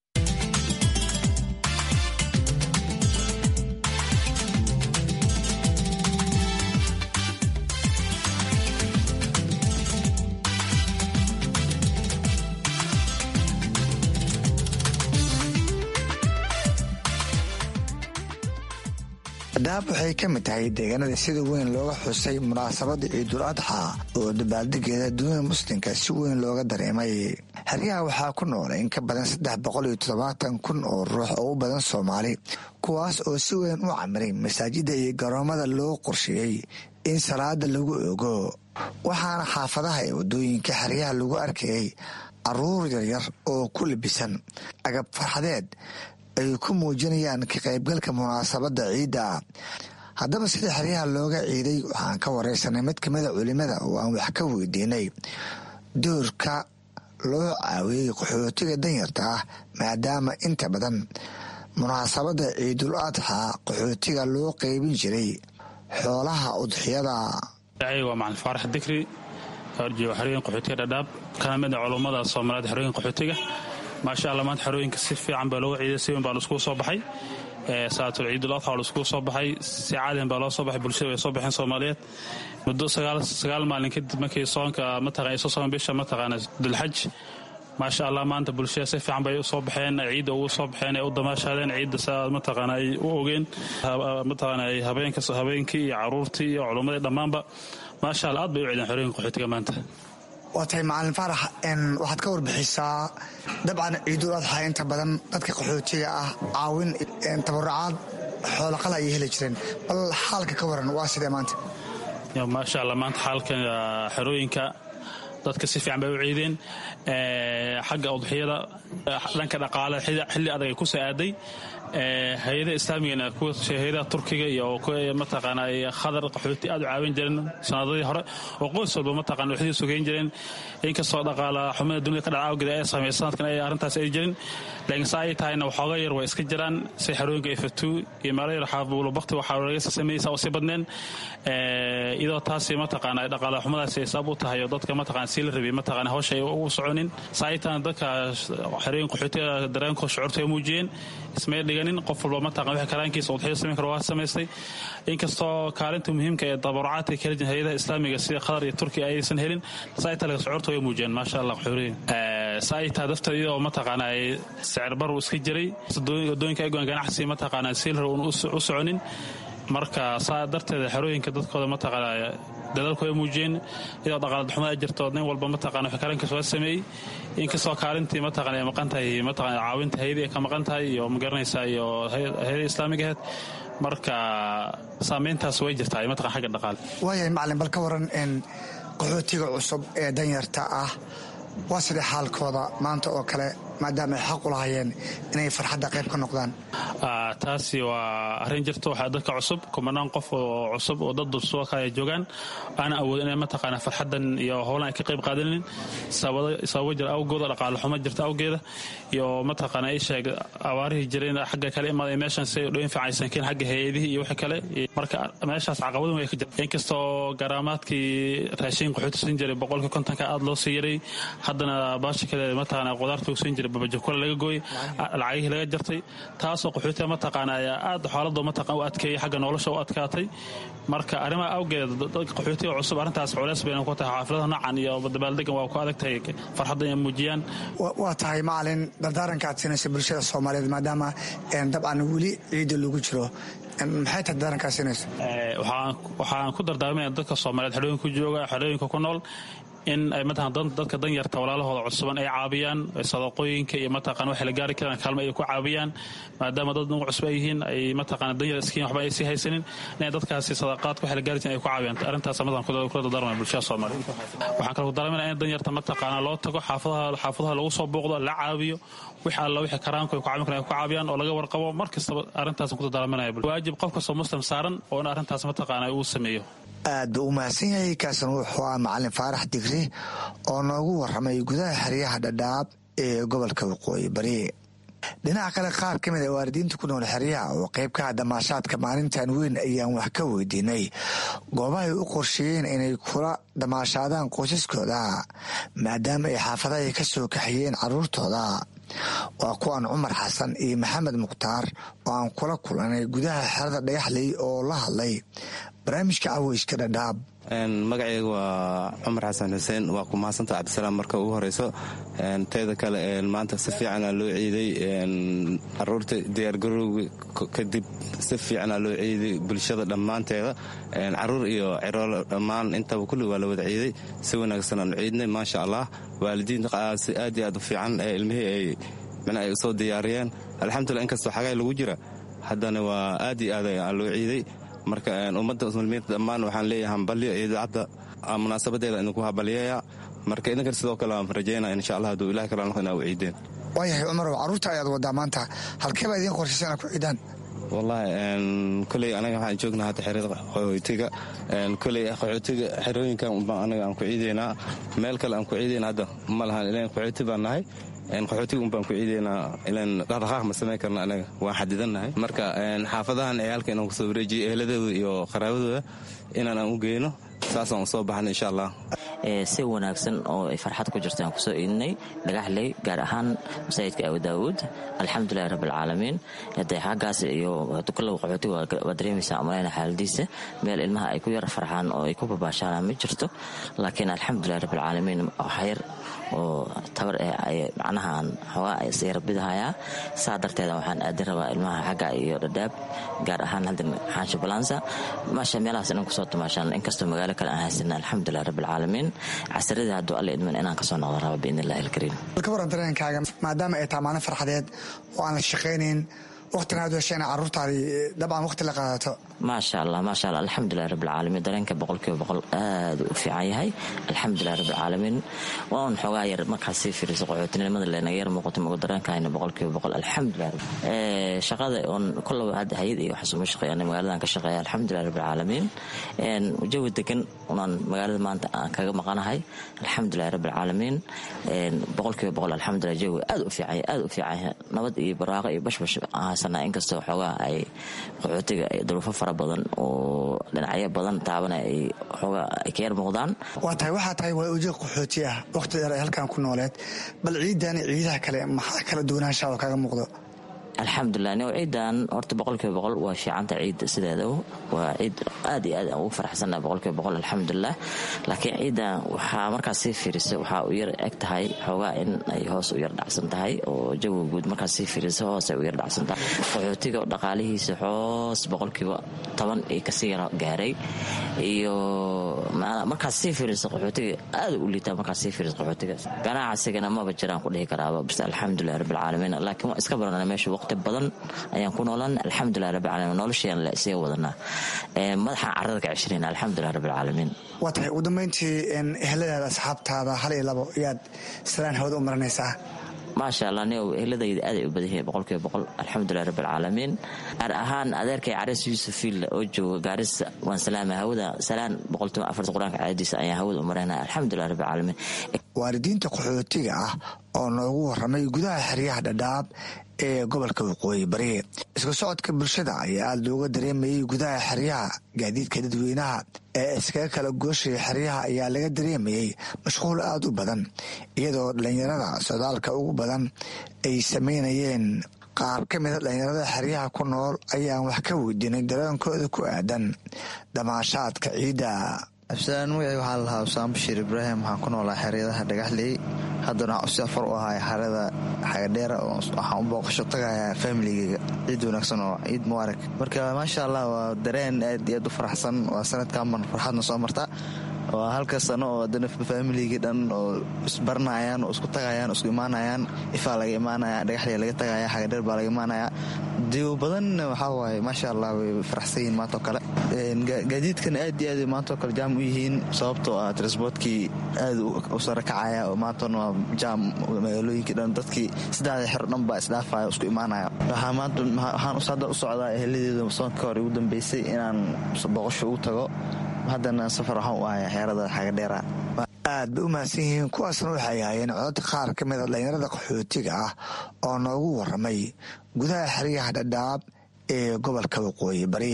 dhadhaab waxay ka mid tahay deegaanada sida weyn looga xusay munaasabada ciidul adxa oo dabaaldegeeda dunida muslimka si weyn looga dareemay xeryaha waxaa ku nool in ka badan saddex boqol iyo toddobaatan kun oo ruux oo u badan soomaali kuwaas oo si weyn u camiray masaajida iyo garoomada loo qorsheeyey in salaada lagu ogo waxaana xaafadaha ee wadooyinka xeryaha lagu arkayay caruur yaryar oo ku labisan agab farxadeed ay ku muujinayaan ka qaybgalka munaasabadda ciidda haddaba sida xeryaha looga ciiday waxaan ka wareysanay mid kamida culimada oo aan wax ka weydiinay doorka loo caawiyey qaxootiga danyarta ah maadaama inta badan munaasabadda ciidul adxa qaxootiga loo qeybin jiray xoolaha udxiyada waa macalin faarax dikri horjooga xerooyin qaxootiga dhadhaab kana mid a culummada soomaaliyeed xerooyin qaxootiga maasha allah maanta xerooyinka si fiican baa looga ciiday si weyn baa laiskugu soo baxay salaatul ciidul adxa waa laiskugu soo baxay si caadian baa loo soo baxay bulshada way soo baxeen soomaaliyeed muddo sagaal maalin kadib markii soonka mataqan ay soo soon bisha mataqaana dulxaj maasha allah maanta bulshada si fiican bay u soo baxeen ciidda ugu soo baxeen ay u damaashaadeen ciidda saa mataqaana ay u ogeen mataqaana ay habeenka habeenkii iyo caruurtii iyo culummadii dhammaanba maasha allah aad bay u ciideen xerooyinka qaxootiga maanta waa tahay macalin faarax waxaad ka warbixisaa dabcan ciidul adxa inta badan dadka qaxootiga ah caawin tabarucaad xoolaqala ayay heli jireen bal xaalka ka waran waa sidee maanta maasha allah maanta xaalka xerooyinka dadka si fiican bay u ciideen xagga udxiyada dhanka dhaqaale xilli adag ay ku soo aaday hay-adaha islaamigana kuwa hay-adaha turkiga iyo mataqaana khadar qaxooti aad u caawin jireen sanadadii hore oo qoys walba mataqana waxdii sugeyn jireen inkastoo dhaqaala xumada dunida ka dhaca awgeed ay saamey sanadkan ay arrintaas ay jirin laakiin saa ay tahayna waxooga yar waa iska jiraan si xerooyinka ifatu iyo meelo yar xaabuulo bakti waxaa laga sameeyeysa oo sii badneen iyadoo taasi mataqaana dhaqaala xumadaasi ay sabab u tahay oo dadka mataqana sii la rabay mataqana hawsha ay ugu soconin saa ay tahayna dadka xerooyin qaxootiga dareenkoo shucuurta ay muujiyeen ismay dhiganin qof walba mataqan wixii karaankiisa udxiyo samayn karo waa samaystay inkastoo kaalinta muhiimka ee dabarucaadka kala jirin hay-adaha islaamiga sida qatar iyo turkiya aysan helin saa talega shucuurta way muujiyeen maasha allah qaxooriyin saa ay tahay dafta iyadoo mataqaana ay sicir baru iska jiray wadooyinka egoon ganacsi mataqaana siilra uun u soconin marka saa darteeda xerooyinka dadkooda mataqaana dadaalku ay muujiyeen iyadoo dhaqaala xumo ay jirto nin walba mataqana wixii karaankiis waa sameeyey inkastoo kaalintii mataqana ay maqan tahay mataqana caawinta hayadii ay ka maqan tahay iyo magaranaysaa iyo hayada islaamiga ahayd marka saamayntaas way jirtaa mataqana xagga dhaqaale waayahay macalin bal ka waran qaxootiga cusub ee danyarta ah waa sidee xaalkooda maanta oo kale maadaama ay xaq u lahaayeen inay farxadda qayb ka noqdaan taasi waa arrin jirta waxaa dadka cusub kumanaan qof oo cusub oo dad dursuo kale ay joogaan aana awood inay mataqaana farxaddan iyo howlan ay ka qayb qaadanin sababo jira awgooda dhaqaale xumo jirta awgeeda iyo mataqaana ay sheeg abaarihii jireen xagga kale imaaday meeshan si dhoyn fiicaysan keen xagga hay-adihii iyo wixii kale marka meeshaas caqabadun way ka jirta inkastoo garaamaadkii raashin qaxooti siin jiray boqolkii kontonka aad loo sii yaray haddana baasha kale mataqaana qudaarta uu siin jiray babajokole laga gooyey lacagihii laga jartay taasoo qaxootiga mataqaana ayaa aad xaalado mataqan u adkeeyey xagga nolosha u adkaatay marka arrimaha awgeed dadka qaxootiga cusub arrintaas culeys bayna ku tahay xaafilada noocan iyo dabaaldegan waa ku adag tahay farxadda inay muujiyaan waa tahay macalin dardaaranka aad siinaysa bulshada soomaaliyeed maadaama dabcan weli ciida lagu jiro maxay tahay dardaarankaa siinaysa waxaan ku dardaarmaya dadka soomaaliyeed xerooyinka jooga xerooyinka ku nool in ay mataqan dadka danyarta walaalahooda cusuban ay caabiyaan sadaqooyinka iyo mataqan waxay la gaari karaan kaalmo ay ku caabiyaan maadaama dad nugu cusub ay yihiin ay mataqan danyar iskiin waxba ay sii haysanin inay dadkaasi sadaqaadka waxay la gaari jirin ay ku caabiyaan arrintaas madan kula dardaarmaya bulshada soomaaliyeed waxaan kale ku dardaarmaya in danyarta mataqaana loo tago xaafadaha xaafadaha lagu soo booqdo la caabiyo wix alla wixii karaanku ay ku caawin karaan ay ku caabiyaan oo laga warqabo mar kastaba arrintaas ku dardaarmanaya waajib qof kastoo muslim saaran oo in arrintaas mataqaana uu sameeyo aad buu u mahadsan yahay kaasna wuxuu ah macalin faarax digri oo noogu waramay gudaha xeryaha dhadhaab ee gobolka waqooyi bari dhinaca kale qaar ka mid a waalidiinta ku nool xeryaha oo qayb ka ah damaashaadka maalintan weyn ayaan wax ka weydiinay goobahay u qorsheeyeen inay kula damaashaadaan qoysaskooda maadaama ay xaafadahay ka soo kaxiyeen caruurtooda waa kuwan cumar xasan iyo maxamed mukhtaar oo aan kula kulanay gudaha xerada dhagaxley oo la hadlay barnaamijka caweyska dhadhaab magacayga waa cumar xasan xuseen waa ku mahadsanta cabdisalaam marka ugu horeyso teeda kale maanta si fiicana loo ciiday caruurta diyaargarowga kadib si fiicana loo ciiday bulshada dhammaanteeda caruur iyo ciroolo dhammaan intaba kulli waa la wada ciiday si wanaagsanaan ciidnay maasha allah waalidiinta si aad iyo aad u fiican ee ilmihii ay micna ay usoo diyaariyeen alxamdulillah inkastoo xagay lagu jira haddana waa aad iyo aad aa loo ciiday marka ummadda muslimiinta dhammaan waxaan leeyahay hambalyo idaacadda munaasabadeeda idinku habalyeeya marka idinkan sidoo kale waan rajaynaa insha allah hadduu ilahi kala noqo inaa u ciideen waayahay cumarow carruurta ayaad wadaa maanta halkee baa idiin qorshaysa inaa ku ciidaan wallaahi koley anaga waxaan joognaa hadda xerada qaxootiga koley qaxootiga xerooyinkan unbaan anaga aan ku ciideynaa meel kale aan ku ciideyna hadda ma lahan ilan qaxooti baan nahay qaxootiga un baan ku ciideynaa ilan dhaqdhaqaaq ma samayn karna anaga waan xadidannahay marka xaafadahan ciyaalka inaan kusoo wareejiyo eheladooda iyo qaraabadooda inaan aan u geyno saasaan u soo baxna insha allah si wanaagsan oo ay farxad ku jirtaan kusoo iidinay dhagaxley gaar ahaan masaajidka abu daawuud alxamdulilahi rabbilcaalamiin hadee xaggaas iyo tukalow qaxootiga waa dareemaysaa umalayna xaaladiisa meel ilmaha ay ku yara farxaan oo ay ku babaashaanaan ma jirto laakiin alxamdulilahi rabbilcaalamiin waxyar oo tabar eh macnaha aan xoogaa sayrabidahayaa saa darteeda waxaan aadin rabaa ilmaha xagga iyo dhadhaab gaar ahaan hadda xaansho balansa maasha meelahaas inan kusoo tumaashaan inkastoo magaalo kale aan haysana alxamdulilah rabbilcaalamiin casaradii hadduu alle idman inaan kasoo noqdo raba biidn illahi alkariim ka waran dareenkaaga maadaama ay tahay maalin farxadeed oo aan la shaqaynayn waqtina aad hesheen carruurtaadii dabcan waqti la qaadato maasha allah maasha allah alxamdulilah rabbilcaalamiin dareenka boqolkiiba boqol aad u fiican yahay alxamdulilah rabbilcaalamiin waa un xoogaa yar markaad sii fiiriso qaxootinimada leenaga yar muuqato magu dareenkahayna boqolkiiba boqol alxamdulilah shaqada oon kollow hadda hayad iyo waxaas uma shaqeeya magaaladan ka shaqeeya alxamdulilah rabbilcaalamiin jawi degan unaan magaalada maanta aan kaga maqanahay alxamdulilah rabbilcaalamiin boqolkiiba boqol alxamdulilah jawi aad u fiican aad u fiican nabad iyo barwaaqo iyo bashbash haysanaa inkastoo xoogaa ay qaxootiga duruufo fara badan oo dhinacyo badan taabana ay xoogaa ay ka yar muuqdaan waa tahay waxaa tahay waa ujeed qaxooti ah waqti dheer ay halkan ku nooleed bal ciidan ciidaha kale maxaa kala duwanaanshaa oo kaga muuqdo alxamdulilah nio ciidan horta boqolkiiba boqol waa fiicanta ciidda sideeda waa ciid aad iyo aad aan ugu faraxsannaha boqolkiiba boqol alxamdulilah laakiin ciidan waxaa markaas sii fiirisa waxaa u yar eg tahay xoogaa in ay hoos u yar dhacsan tahay oo jawiga guud markaas sii fiirisa hoos ay u yar dhacsan tahay qaxootiga dhaqaalihiisa hoos boqolkiiba toban iyo kasii yar gaaray iyo markaas sii fiirisa qaxootiga aad u liitaa markaas sii fiirisa qaxootiga ganacsigana maba jiraan ku dhihi karaaba bas alxamdulilah rabbilcaalamiin laakiin waa iska barana meesha waqti badan ayaan ku noolaan alxamdulilah rabbilcaalamiin noloshayaan la isaga wadanaa madaxaan carrada ka ceshanayna alxamdulilah rabbilcaalamiin waa tahay ugu dambeyntii eheladaada asxaabtaada hal iyo labo ayaad salaan hawada u maranaysaa maasha allah nio ehladayda aaday u badan yihiin boqolkiiba boqol alxamdulilah rabbilcaalamiin gaar ahaan adeerkay caris yuusuf fiilla oo jooga gaarisa waan salaama hawada salaan boqolkiiba afarta qur-aanka caadiisa ayaan hawada u maraynaa alxamdulilah rabbilcaalamiin waalidiinta qaxootiga ah oo noogu waramay gudaha xeryaha dhadhaab ee gobolka waqooyi bari isku socodka bulshada ayaa aada looga dareemayay gudaha xeryaha gaadiidka dadweynaha ee iskaga kala gooshaya xeryaha ayaa laga dareemayay mashquul aada u badan iyadoo dhallinyarada socdaalka ugu badan ay sameynayeen qaar ka mida dhallinyarada xeryaha ku nool ayaan wax ka weydiinay dareenkooda ku aadan damaashaadka ciidda absalaan magacii waxaa lahaa usaan bashiir ibraahim waxaan ku noolaa xeryadaha dhagaxley haddana waxaan usi afar u ahay xerada xagadheera waxaan u booqasho tagayaa familigeyga ciid wanaagsan oo ciid mubaarag marka maasha allah waa dareen aad iyo aad u faraxsan waa sanadkaanban farxadna soo marta waa halka sano oo adana familigii dhan oo isbaranayaan oo isku tagayaan isku imaanayaan ifaa laga imaanaya dhagaxley laga tagaya xagadheer baa laga imaanaya diiw badan waxaa waaye maasha allah way faraxsan yihiin maantao kale gaadiidkan aad iyo aad maantao kale jaam u yihiin sababtoo ah transboortkii aad u sare kacaya oo maantana waa jaam magaalooyinkii dhan dadkii saddexda xero dhan baa isdhaafaya isku imaanaya waxaan hadda u socdaa eheladeedu sanadka hore ugu dambeysay inaan booqasho ugu tago haddana safar waxaan u ahay xeerada xagadheera aad bay u mahadsan yihiin kuwaasna waxay ahaayeen codod qaar ka mida dhallinyarada qaxootiga ah oo noogu waramay gudaha xeryaha dhadhaab ee gobolka waqooyi bari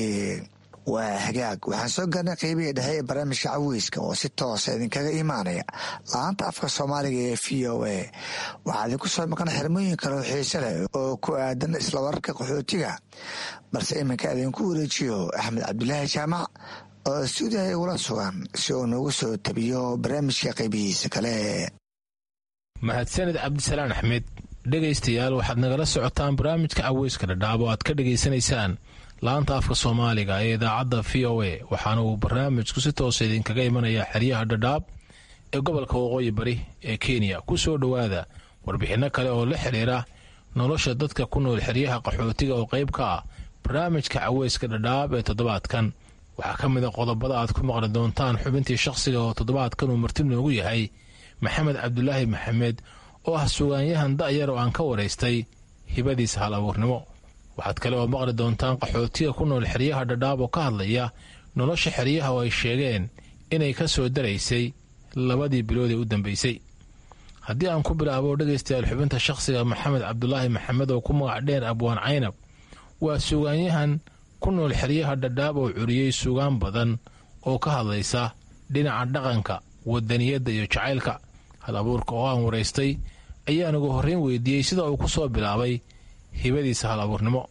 waa hagaag waxaan soo gaarnay qeybihii dhexe ee barnaamijka caweyska oo si toosa idinkaga imaanaya la-aanta afka soomaaliga ee v o a waxaa idinku soo maqan xirmooyin kaleo xiise leh oo ku aadan isla wararka qaxootiga balse iminka idinku wareejiyo axmed cabdulaahi jaamac oo stuudiyaha igula sugan si uu noogu soo tabiyo barnaamijka qaybihiisa kale mahadsanid cabdisalaan axmed dhegaystayaal waxaad nagala socotaan barnaamijka caweyska dhadhaab oo aad ka dhegaysanaysaan laanta afka soomaaliga ee idaacadda v o a waxaana uu barnaamijku si toosa idinkaga imanayaa xeryaha dhadhaab ee gobolka waqooyi bari ee kenya ku soo dhowaada warbixinno kale oo la xidhiira nolosha dadka ku nool xeryaha qaxootiga oo qayb ka ah barnaamijka caweyska dhadhaab ee toddobaadkan waxaa ka mid a qodobada aad ku maqli doontaan xubintii shakhsiga oo toddobaadkan uu marti noogu yahay maxamed cabdulaahi maxamed oo ah sugaanyahan da'yar oo aan ka waraystay hibadiisa hal abuurnimo waxaad kale oo maqli doontaan qaxootiga ku nool xeryaha dhadhaab oo ka hadlaya nolosha xeryaha oo ay sheegeen inay ka soo daraysay labadii bilood ee u dambeysay haddii aan ku bilaabo dhegaystayaal xubinta shakhsiga maxamed cabdulaahi maxamed oo ku magac dheer abwaan caynab waa sugaanyahan ku nool xeryaha dhadhaab oo curiyey sugaan badan oo ka hadlaysa dhinaca dhaqanka wadaniyadda iyo jacaylka hal abuurka oo aan waraystay ayaan ugu horreyn weydiiyey sida uu ku soo bilaabay hibadiisa hal abuurnimo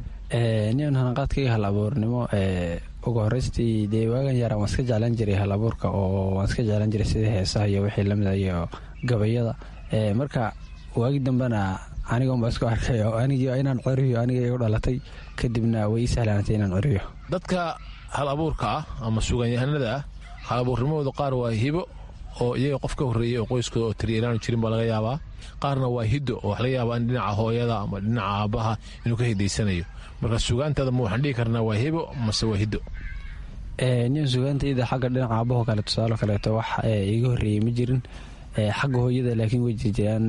nian hanaqaadkaiga hal abuurnimo ugu horeystii dee waagan yaran waan iska jeclaan jiray hal abuurka oo waan iska jeclaan jiray sidii heesaha iyo wixii lamid iyo gabayada marka waagi dambena anigaunbaa isku arkay oo anigii inaan coriyo aniga igu dhalatay kadibna way ii sahlaanatay inaan coriyo dadka hal abuurka ah ama suganyahanada ah hal abuurnimadooda qaar waa hibo oo iyaga qof ka horreeyay oo qoyskooda oo tiriyalaan jirin baa laga yaabaa qaarna waa hiddo oo wax laga yaabaa in dhinaca hooyada ama dhinaca aabbaha inuu ka hidaysanayo marka sugaantaada ma waxaan dhihi karnaa waa hibo mase waa hiddo nian sugaantayda xagga dhinaca aabbaho kale tusaalo kaleeto wax iga horreeyey ma jirin xagga hooyada laakiin way jirjiraan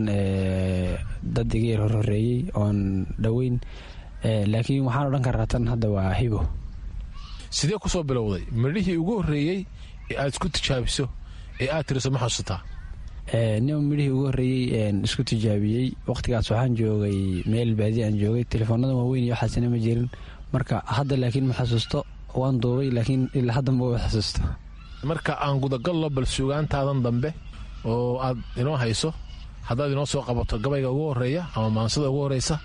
dad iga yar horhoreeyey oon dhoweyn laakiin waxaan odhan karaa tan hadda waa hibo sidee ku soo bilowday midhihii ugu horreeyey ee aad isku tijaabiso ee aad tiriso ma xasuutaa nin midhihii ugu horreeyey isku tijaabiyey waqtigaas waxaan joogay meel baadi aan joogay telefoonada waaweyn iyo waxaasina ma jirin marka hadda laakiin ma xasuusto waan duubay laakiin ilaa hadda ma wa xasuusto marka aan gudagallo bal sugaantaadan dambe oo aad inoo hayso haddaad inoo soo qabato gabayga ugu horreeya ama maansada ugu horreysa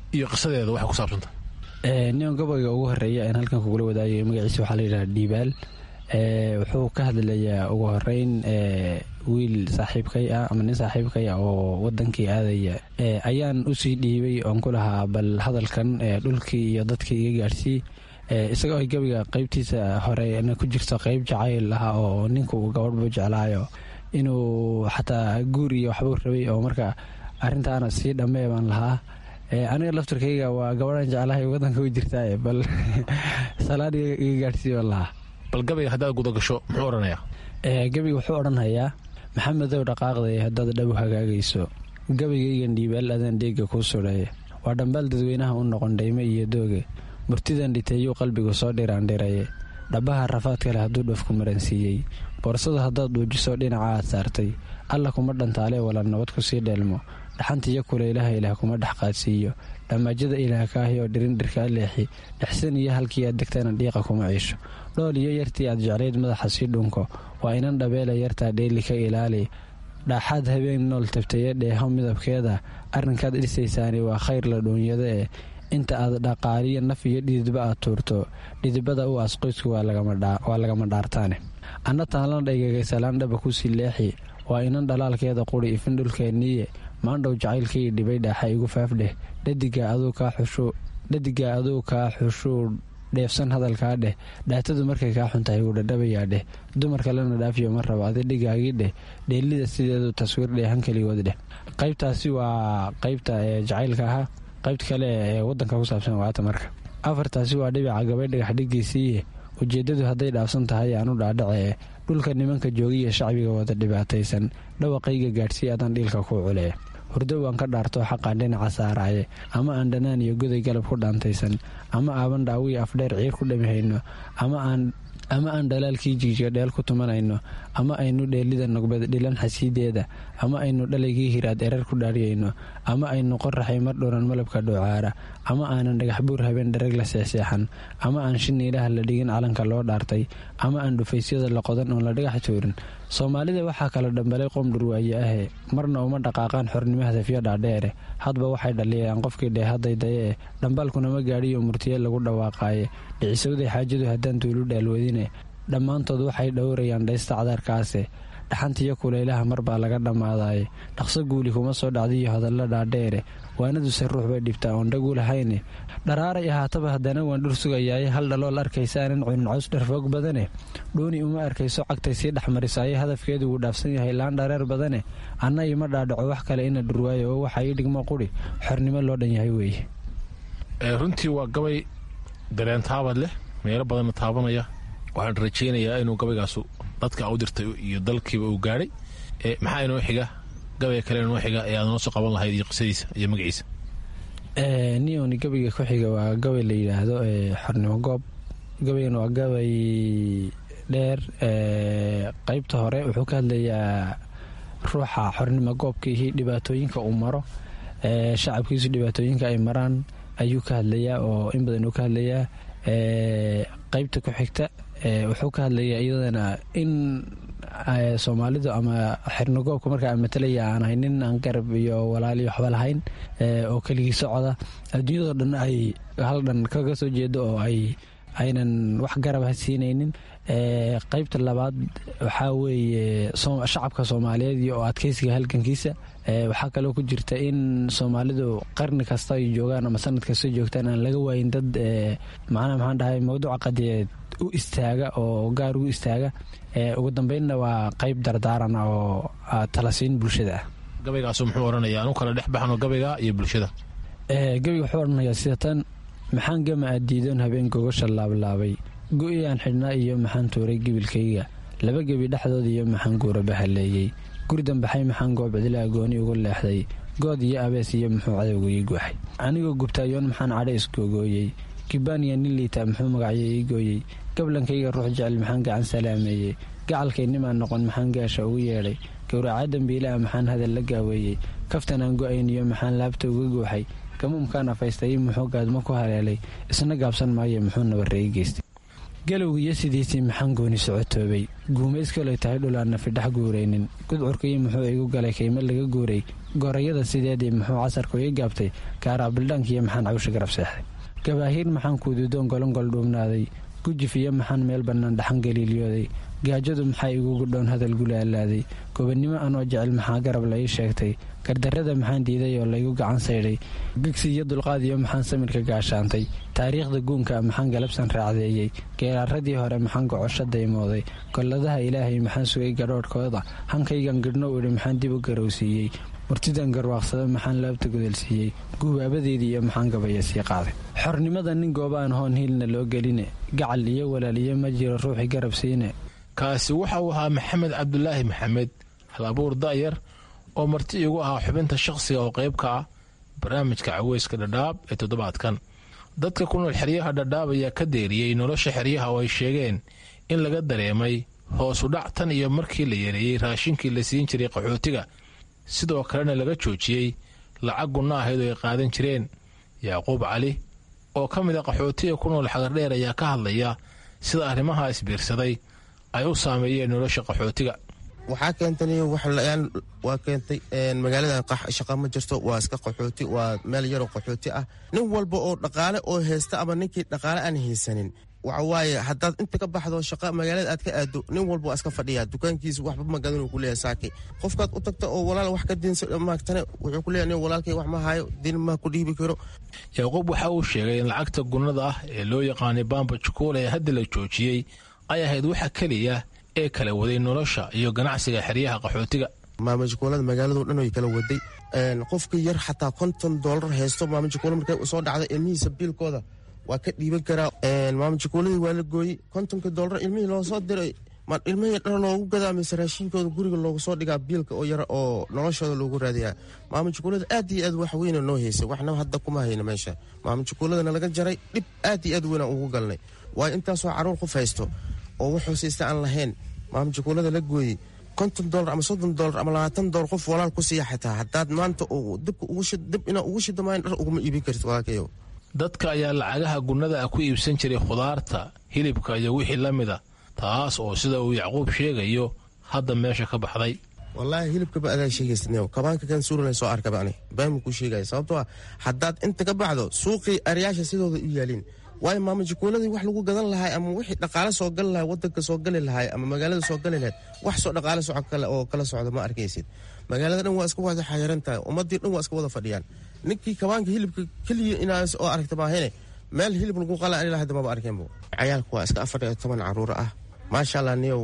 iyo qisadeeda waxay ku saabsanta nion gabayga ugu horeeya aan halkan kugula wadaagay magaciisa waxaa layidhaha dhiibaal wuxuu ka hadlayaa ugu horeyn wiil saaxiibkay ah ama nin saaxiibkay ah oo wadankii aadaya ayaan usii dhiibay oon ku lahaa bal hadalkan dhulkii iyo dadkii iga gaadhsii isagoo ay gabiga qeybtiisa horena ku jirto qeyb jacayl ah oo ninku gabadhbu jeclaayo inuu xataa guur iyo waxbuu rabay oo marka arintaana sii dhammee baan lahaa aniga laftarkayga waa gabadhan jeclahay wadanka u jirtaa bal salaan iga gaadhsii baan lahaa bal gabayga haddaad gudagasho muxuu odhanayaa gabiga wuxuu odhanhayaa maxamedow dhaqaaqday haddaad dhabu hagaagayso gabaygaygan dhiibaal adaan dheega kuu sudhaye waa dhambaal dadweynaha u noqon dhayme iyo dooge murtidan dhiteeyuu qalbigu soo dhiraandhiraye dhabaha rafaadka leh hadduu dhafku maransiiyey boorsada haddaad dhuujiso dhinaca aad saartay alla kuma dhantaalee wala nabad ku sii dheelmo dhaxantiiyo kulaylaha ilaah kuma dhex qaadsiiyo dhammaajada ilaah kaahi oo dhirindhirkaa leexi dhexsan iyo halkii aad degtana dhiiqa kuma ciisho dhool iyo yartii aad jeclayd madaxa sii dhunko waa inan dhabeela yartaa dheeli ka ilaali dhaaxaad habeen nool tabtaye dheeho midabkeeda arrinkaad dhisaysaani waa khayr la dhuunyada eh inta aad dhaqaaliyo naf iyo dhididba aad tuurto dhidibada u aas qoysku waa lagama dhaartaane anna taanlan dhaygagay salaandhaba kusii leexi waa inan dhalaalkeeda quri ifin dhulkeenniiye maandhow jacaylkii dhibay dhaaxa igu faafdheh dhadigaa aduu kaa xushuu dheefsan hadalkaa dheh dhaatadu markay kaa xuntahay wuu dhadhabayaa dheh dumar kalena dhaafiyo ma rabo adi dhigaagii dheh dheelida sideedu taswiir dheehan keligood dheh qaybtaasi waa qaybta jacaylka ahaa qaybta kale ee wadanka ku saabsan waata marka afartaasi waa dhibica gabay dhagax dhigiisiiye ujeedadu hadday dhaafsan tahay aanu dhaadhace dhulka nimanka joogiya shacbiga wada dhibaataysan dhawaqayga gaadhsii adaan dhiilka kuu culee hurdo waan ka dhaarto xaqaan dhinaca saaraaye ama aan dhanaan iyo goday galab ku dhaantaysan ama aaban dhaawii afdheer ciir ku dhamihayno ama aan dhalaalkii jigjiga dheel ku tumanayno ama aynu dheelida nogbeed dhilan xasiideeda ama aynu dhalaygii hiraad erar ku dhaariyayno ama aynu qoraxay mar dhowran malabka dhoocaara ama aanan dhagax buur habeen dharag la seexseexan ama aan shiniilaha la dhigin calanka loo dhaartay ama aan dhufaysyada la qodan oon la dhagax tuurin soomaalida waxaa kala dhambalay qoom dhurwaaye ahe marna uma dhaqaaqaan xornimo hadafyo dhaadheere hadba waxay dhaliyayaan qofkii dheehaday daye eh dhambaalkuna ma gaadhiyo murtiye lagu dhawaaqaaye dhicisowday xaajadu haddaan tuulu dhaalwadine dhammaantood waxay dhowrayaan dhaysta cadaarkaase dhaxantiyo kulaylaha mar baa laga dhammaadaye dhaqso guuli kuma soo dhacdiyo hadalla dhaadheere waanaduse ruux bay dhibtaa oon dhagu lahayne dharaaray ahaataba haddana waan dhur sugayaaye hal dhalool arkaysaanan cunin cows dharfoog badane dhuuni uma arkayso cagtay sii dhexmarisaaye hadafkeedu wuu dhaafsan yahay laan dhareer badane anna ima dhaadhaco wax kale ina dhurwaayo oo waxaa ii dhigmo quri xornimo loo dhan yahay weeye runtii waa gabay dareen taabad leh meelo badanna taabanaya waxaan rajaynayaa inuu gabaygaasu dadka u dirtay iyo dalkiiba uu gaadhay maxaa inoo xiga gabayga kale inoo xiga ee aad noo soo qaban lahayd iyo qisadiisa iyo magaciisa nioni gabayga ku xiga waa gabay la yidhaahdo xornimo goob gabaygan waa gabay dheer qaybta hore wuxuu ka hadlayaa ruuxa xornimo goobkiihi dhibaatooyinka uu maro shacabkiisu dhibaatooyinka ay maraan ayuu ka hadlayaa oo in badan uu ka hadlayaa qaybta ku xigta wuxuu ka hadlayaa iyadana in soomaalidu ama xirnigoobka markaa matalaya aan ahay nin aan garab iyo walaaliyo waxba lahayn oo keligii socoda adduunyadoo dhan ay hal dhan kaga soo jeedo oo ay aynan wax garab siinaynin qaybta labaad waxaa weeye shacabka soomaaliyeed iyo adkeysiga halgankiisa waxaa kaloo ku jirta in soomaalidu qarni kasta ay joogaan ama sanad kasta joogtaan aan laga waayin dad macnaha maxaan dhahay mawduuca qadiyeed u istaaga oo gaar ugu istaaga ugu dambeynna waa qayb dardaaran oo talasiin bulshada ah gabaygaasu muxuu odhanaya anu kala dhex baxno gabayga iyo bulshada gabayga wuxuu odhanayaa sida tan maxaan gama aad diidoon habeen gogasha laablaabay go-iyaan xidhnaa iyo maxaan tuuray gebilkayga laba gebi dhexdood iyo maxaan guura bahaleeyey gurdan baxay maxaan goobcidlaa gooni ugu leexday good iyo abees iyo muxuu cadowga ii guaxay anigoo gubtaayoon maxaan cadho isgoogooyey kibaaniya nin liita muxuu magacyo ii gooyey gablankayga ruux jecel maxaan gacan salaameeyey gacalkaynimaan noqon maxaan gaasha ugu yeedhay gowracaa dambiilaha maxaan hadal la gaaweeyey kaftanaan go-ayniyo maxaan laabta uga guuxay gamuumkaan afaystay muxuu gaadmo ku haleelay isna gaabsan maayo muxuu nabareey geystay galowga iyo sidiisii maxaan gooni socotoobay guumayskaloy tahay dhul aan nafidhex guuraynin gudcurkaiyo muxuu igu galay kayma laga guuray gorayada sideedii muxuu casarku ii gaabtay gaaraa bildhaankiiyo maxaan cawsha garab seexday gabaahiir maxaan kuududoon golongol dhuumnaaday gujif iyo maxaan meel bannaan dhaxan galiiliyooday gaajadu maxaa igu gudhoon hadal gulaalaaday gobannimo anoo jecel maxaa garab la ii sheegtay gardarrada maxaan diiday oo laygu gacan saydhay gigsi iyo dulqaad iyo maxaan samirka gaashaantay taariikhda guunka maxaan galabsan raacdeeyey geeraaradii hore maxaan gocosho daymooday golladaha ilaahay maxaan sugay gadhoodhkooda hankaygan gidhno idhi maxaan dib u garowsiiyey murtidan garwaaqsada maxaan laabta gudalsiiyey guubaabadeedii iyo maxaan gabaya sii qaaday xornimada nin goobaan hoon hiilna loo geline gacal iyo walaal iyo ma jiro ruuxii garab siine kaasi waxa uu ahaa maxamed cabdulaahi maxamed hal abuur da'yar oo marti igu ahaa xubinta shakhsiga oo qayb ka ah barnaamijka caweyska dhadhaab ee toddobaadkan dadka ku nool xeryaha dhadhaab ayaa ka deeriyey nolosha xeryaha oo ay sheegeen in laga dareemay hoosu dhac tan iyo markii la yareeyey raashinkii la siin jiray qaxootiga sidoo kalena laga joojiyey lacag gunna ahayd oo ay qaadan jireen yacquub cali oo ka mid a qaxootiga ku nool xagardheer ayaa ka hadlaya sida arrimaha isbiirsaday ay u saameeyeen nolosha qaxootiga waxaa keentay waxla-aan waa keentay magaaladan shaqa ma jirto waa iska qaxooti waa meel yaroo qaxooti ah nin walba oo dhaqaale oo haysta ama ninkii dhaqaale aan haysanin waxawaaye haddaad inta ka baxdo shaqa magaalada aad ka aado nin walba waa iska fadhiya dukaankiisa waxba magadan ku leeyahay saaki qofkaad u tagta oo walaal wax ka diinsa maagtane wuxuu ku leeyahay nin walaalkay wax ma hayo diin ma ku dhiibi karo yacquub waxa uu sheegay in lacagta gunnada ah ee loo yaqaanay bamba jukuula ee hadda la joojiyey ay ahayd waxa keliya ee kala waday nolosha iyo ganacsiga xeryaha qaxootiga maamajukuulada magaalado dhan way kala waday qofkii yar xataa konton doolar haysto maamajukuula markay usoo dhacda ilmihiisa biilkooda waa ka dhiiban karaa maamajukuuladii waa la gooyey kontonka doolar ilmihii loo soo diray ma ilmihii dhar loogu gadaa mise raashinkooda guriga loogu soo dhigaa biilka oo yar oo noloshooda loogu raadiyaa maamajukuulada aad iyo aad wax weyna noo haysay waxna hadda kuma hayna meesha maamajukuuladana laga jaray dhib aad iyo aad weynaan ugu galnay waayo intaasoo caruur qof haysto oo wuxuu siista aan lahayn maamajukuulada la gooyey konton dolar ama soddon dolar ama labaatan dolar qof walaal ku siiya xitaa haddaad maanta dib inaa ugu shida maayan dhar uguma iibin kartid walaalkayo dadka ayaa lacagaha gunnada ah ku iibsan jiray khudaarta hilibka iyo wixii la mida taas oo sida uu yacquub sheegayo hadda meesha ka baxday wallaahi hilibkaba adaa sheegaysa kabaanka kan suurana soo arkaba ani baamu kuu sheegaya sababtoo ah haddaad inta ka baxdo suuqii aryaasha sidooda u yaaliin waayo maamajukuuladii wax lagu gadan lahay ama wixii dhaqaale soo gali lahay wadanka soo gali lahay ama magaalada soo gali lahayd wax soo dhaqaale soco kale oo kala socda ma arkaysid magaalada dhan waa iska wada xayiran tahay ummadii dhan waa iska wada fadhiyaan ninkii kabaanka hilibka keliya inaas oo aragta maahene meel hilib lagu qala ani lahada maba arkeenbo cayaalka waa iska afar iyo toban caruur ah maasha allah niyow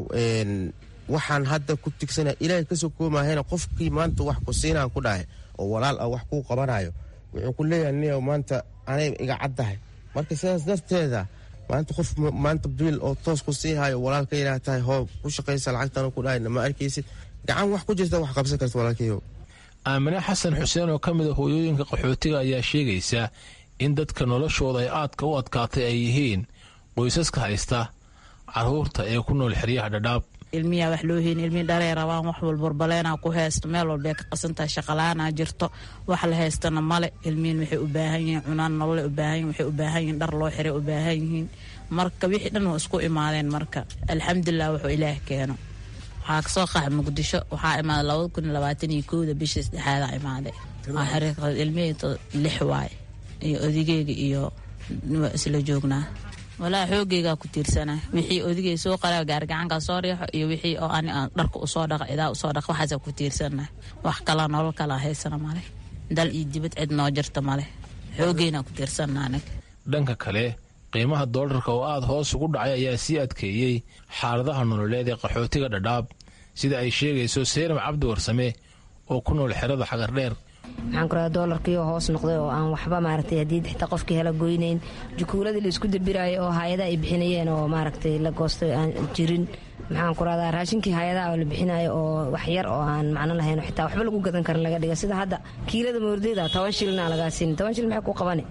waxaan hadda ku tigsanaya ilaahay kasoo koomahayna qofkii maanta wax ku siinaan ku dhahay oo walaal ah wax kuu qabanayo wuxuu ku leeyahay niyow maanta anay iga caddahay marka sidaas darteeda maanta qof maanta biil oo toos ku sii hayo walaalka inaa tahay hoo ku shaqaysa lacagtan ku dhahayna ma arkaysid gacan wax ku jirta wax qabsan karta walaalkayo aamine xasan xuseen oo ka mid a hooyooyinka qaxootiga ayaa sheegaysa in dadka noloshooda ay aadka u adkaatay ay yihiin qoysaska haysta caruurta ee ku nool xeryaha dhadhaab ilmiyaa wax loo heyn ilmii dharey rabaan wax walbarbaleenaa ku haysto meel walbay ka qasantahay shaqalaanaa jirto wax la haystana male ilmiin waxay u baahan yihiin cunaan nololay u baahan yihin waxay u baahan yihiin dhar loo xiray u baahan yihiin marka wixii dhan waa isku imaadeen marka alxamdulilah wuxuu ilaah keeno waxaa kasoo qaxa muqdisho waxaa imaaday labada kun iyo labaatan iyo kowda bishii saddexaada imaaday ilmihii lix waaye iyo odigeyga iyo waa isla joognaa walaa xoogeygaa ku tiirsana wixii odigay soo qara gaargacankaa soo riixo iyo wixii oo ani aan dharka usoo dhaqa idaa usoo dhaqa waxaasa ku tiirsana wax kala nolol kala haysana male dal iyo dibad cid noo jirta male xoogeynaa ku tiirsana anag dhanka kale qiimaha doolarka oo aada hoos ugu dhacay ayaa sii adkeeyey xaaladaha nololeed ee qaxootiga dhadhaab sida ay sheegayso seyram cabdi warsame oo ku nool xerada xagardheer waxaan ku radaa doolarkiioo hoos noqday oo aan waxba maaragtay haddii xitaa qofkii hela goynayn jukuuladii la isku dabiraayo oo hay-adaha ay bixinayeen oo maaragtay la goostay aan jirin maxaan ku radaa raashinkii hay-adaha oo la bixinayo oo wax yar oo aan macno lahayn oo xitaa waxba lagu gadan karin laga dhiga sida hadda kiilada moordeyda toban shilina lagaa siin toban shil maxay ku qabani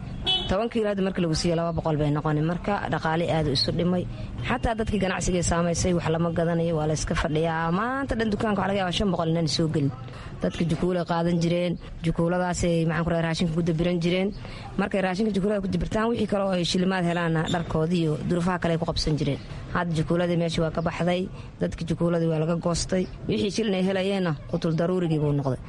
toban kiilo hadda marka lagu siiya laba boqol bay noqoni marka dhaqaale aadu isu dhimay xataa dadkii ganacsigay saamaysay wax lama gadanayo waa layska fadhiyaa maanta dhan dukaanka waxa laga yaaba shan boqol inaan soo gelin dadka jukuulay qaadan jireen jukuuladaasay maxaan ku raashinka ku dabiran jireen markay raashinka jukuulada ku dabirtaan wixii kale oo ay shilimaad helaanna dharkoodii iyo durufaha kale ay ku qabsan jireen hadda jukuuladii meeshii waa ka baxday dadka jukuuladii waa laga goostay wixii shilin ay helayeenna qutul daruurigii buu noqday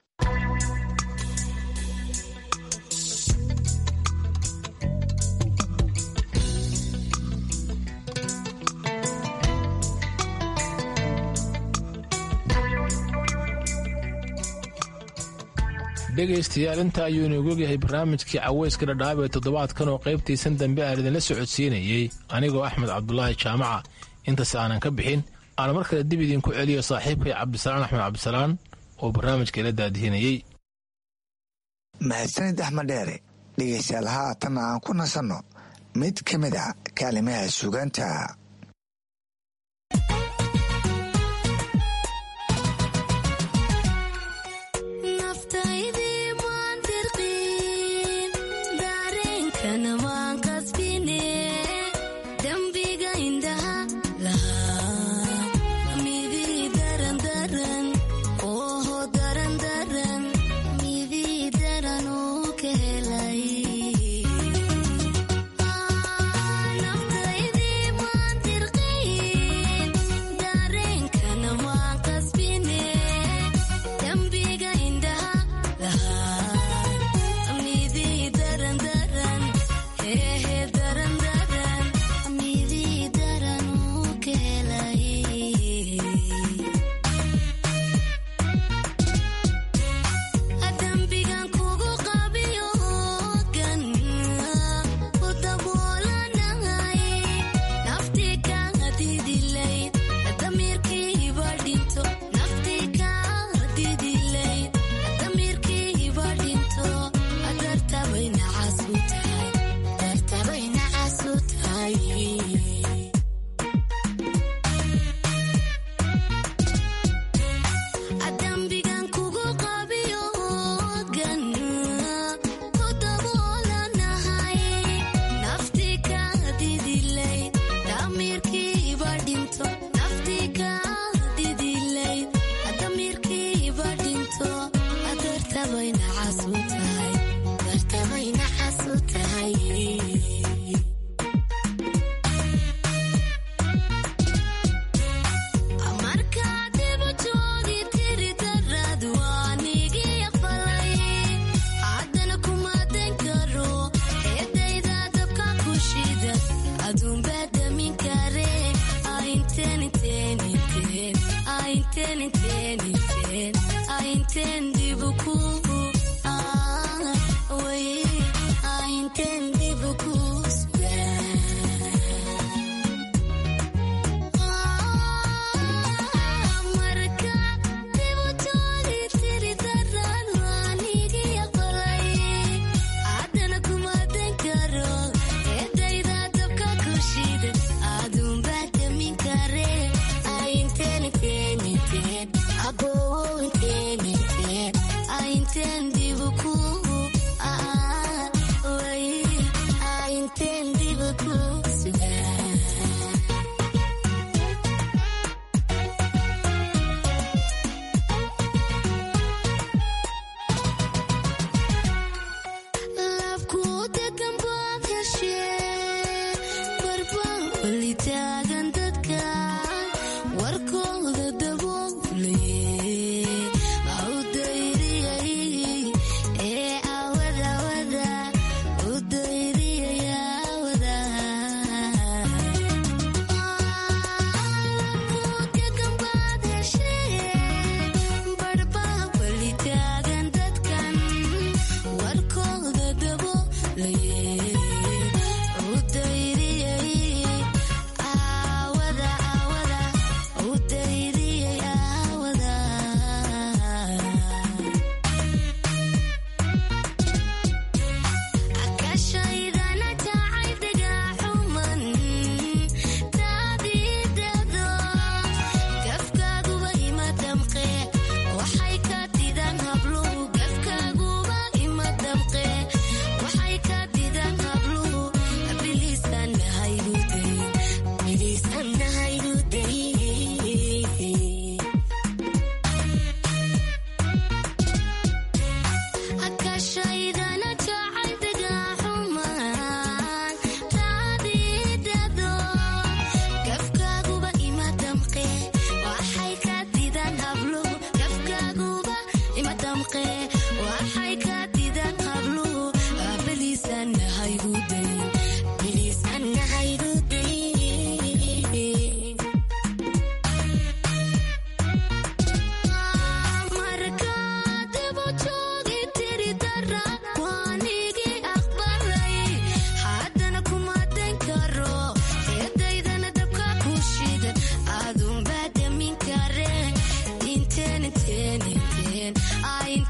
dhegaystayaal inta ayuu inoogu ogyahay barnaamijkii caweyska dhadhaab ee toddobaadkan oo qaybtaysan dambe aan idinla socodsiinayey anigoo axmed cabdulaahi jaamaca intaas aanan ka bixin aan mar kale dib idinku celiyo saaxiibkay cabdisalaan axmed cabdisalaan oo barnaamijka ila daadihinayey mahadsanid axmed dheere dhegaystayaal haatanna aan ku nasanno mid ka mid a kaalimaha sugaanta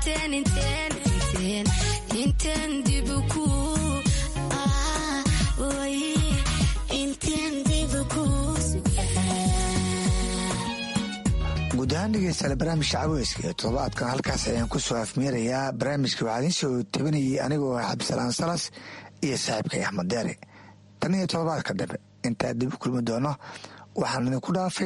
guud ahaan dhegeystayaal barnaamijka caweyska ee toddobaadkan halkaas ayaan ku soo afmeerayaa barnaamijka waxaa idiin soo tabinayay anigoo ah cabdisalaan salas iyo saaxiibkay axmed deere tan iyo toddobaadka dambe intaa dib u kulmi doono waxaan idinku dhaafay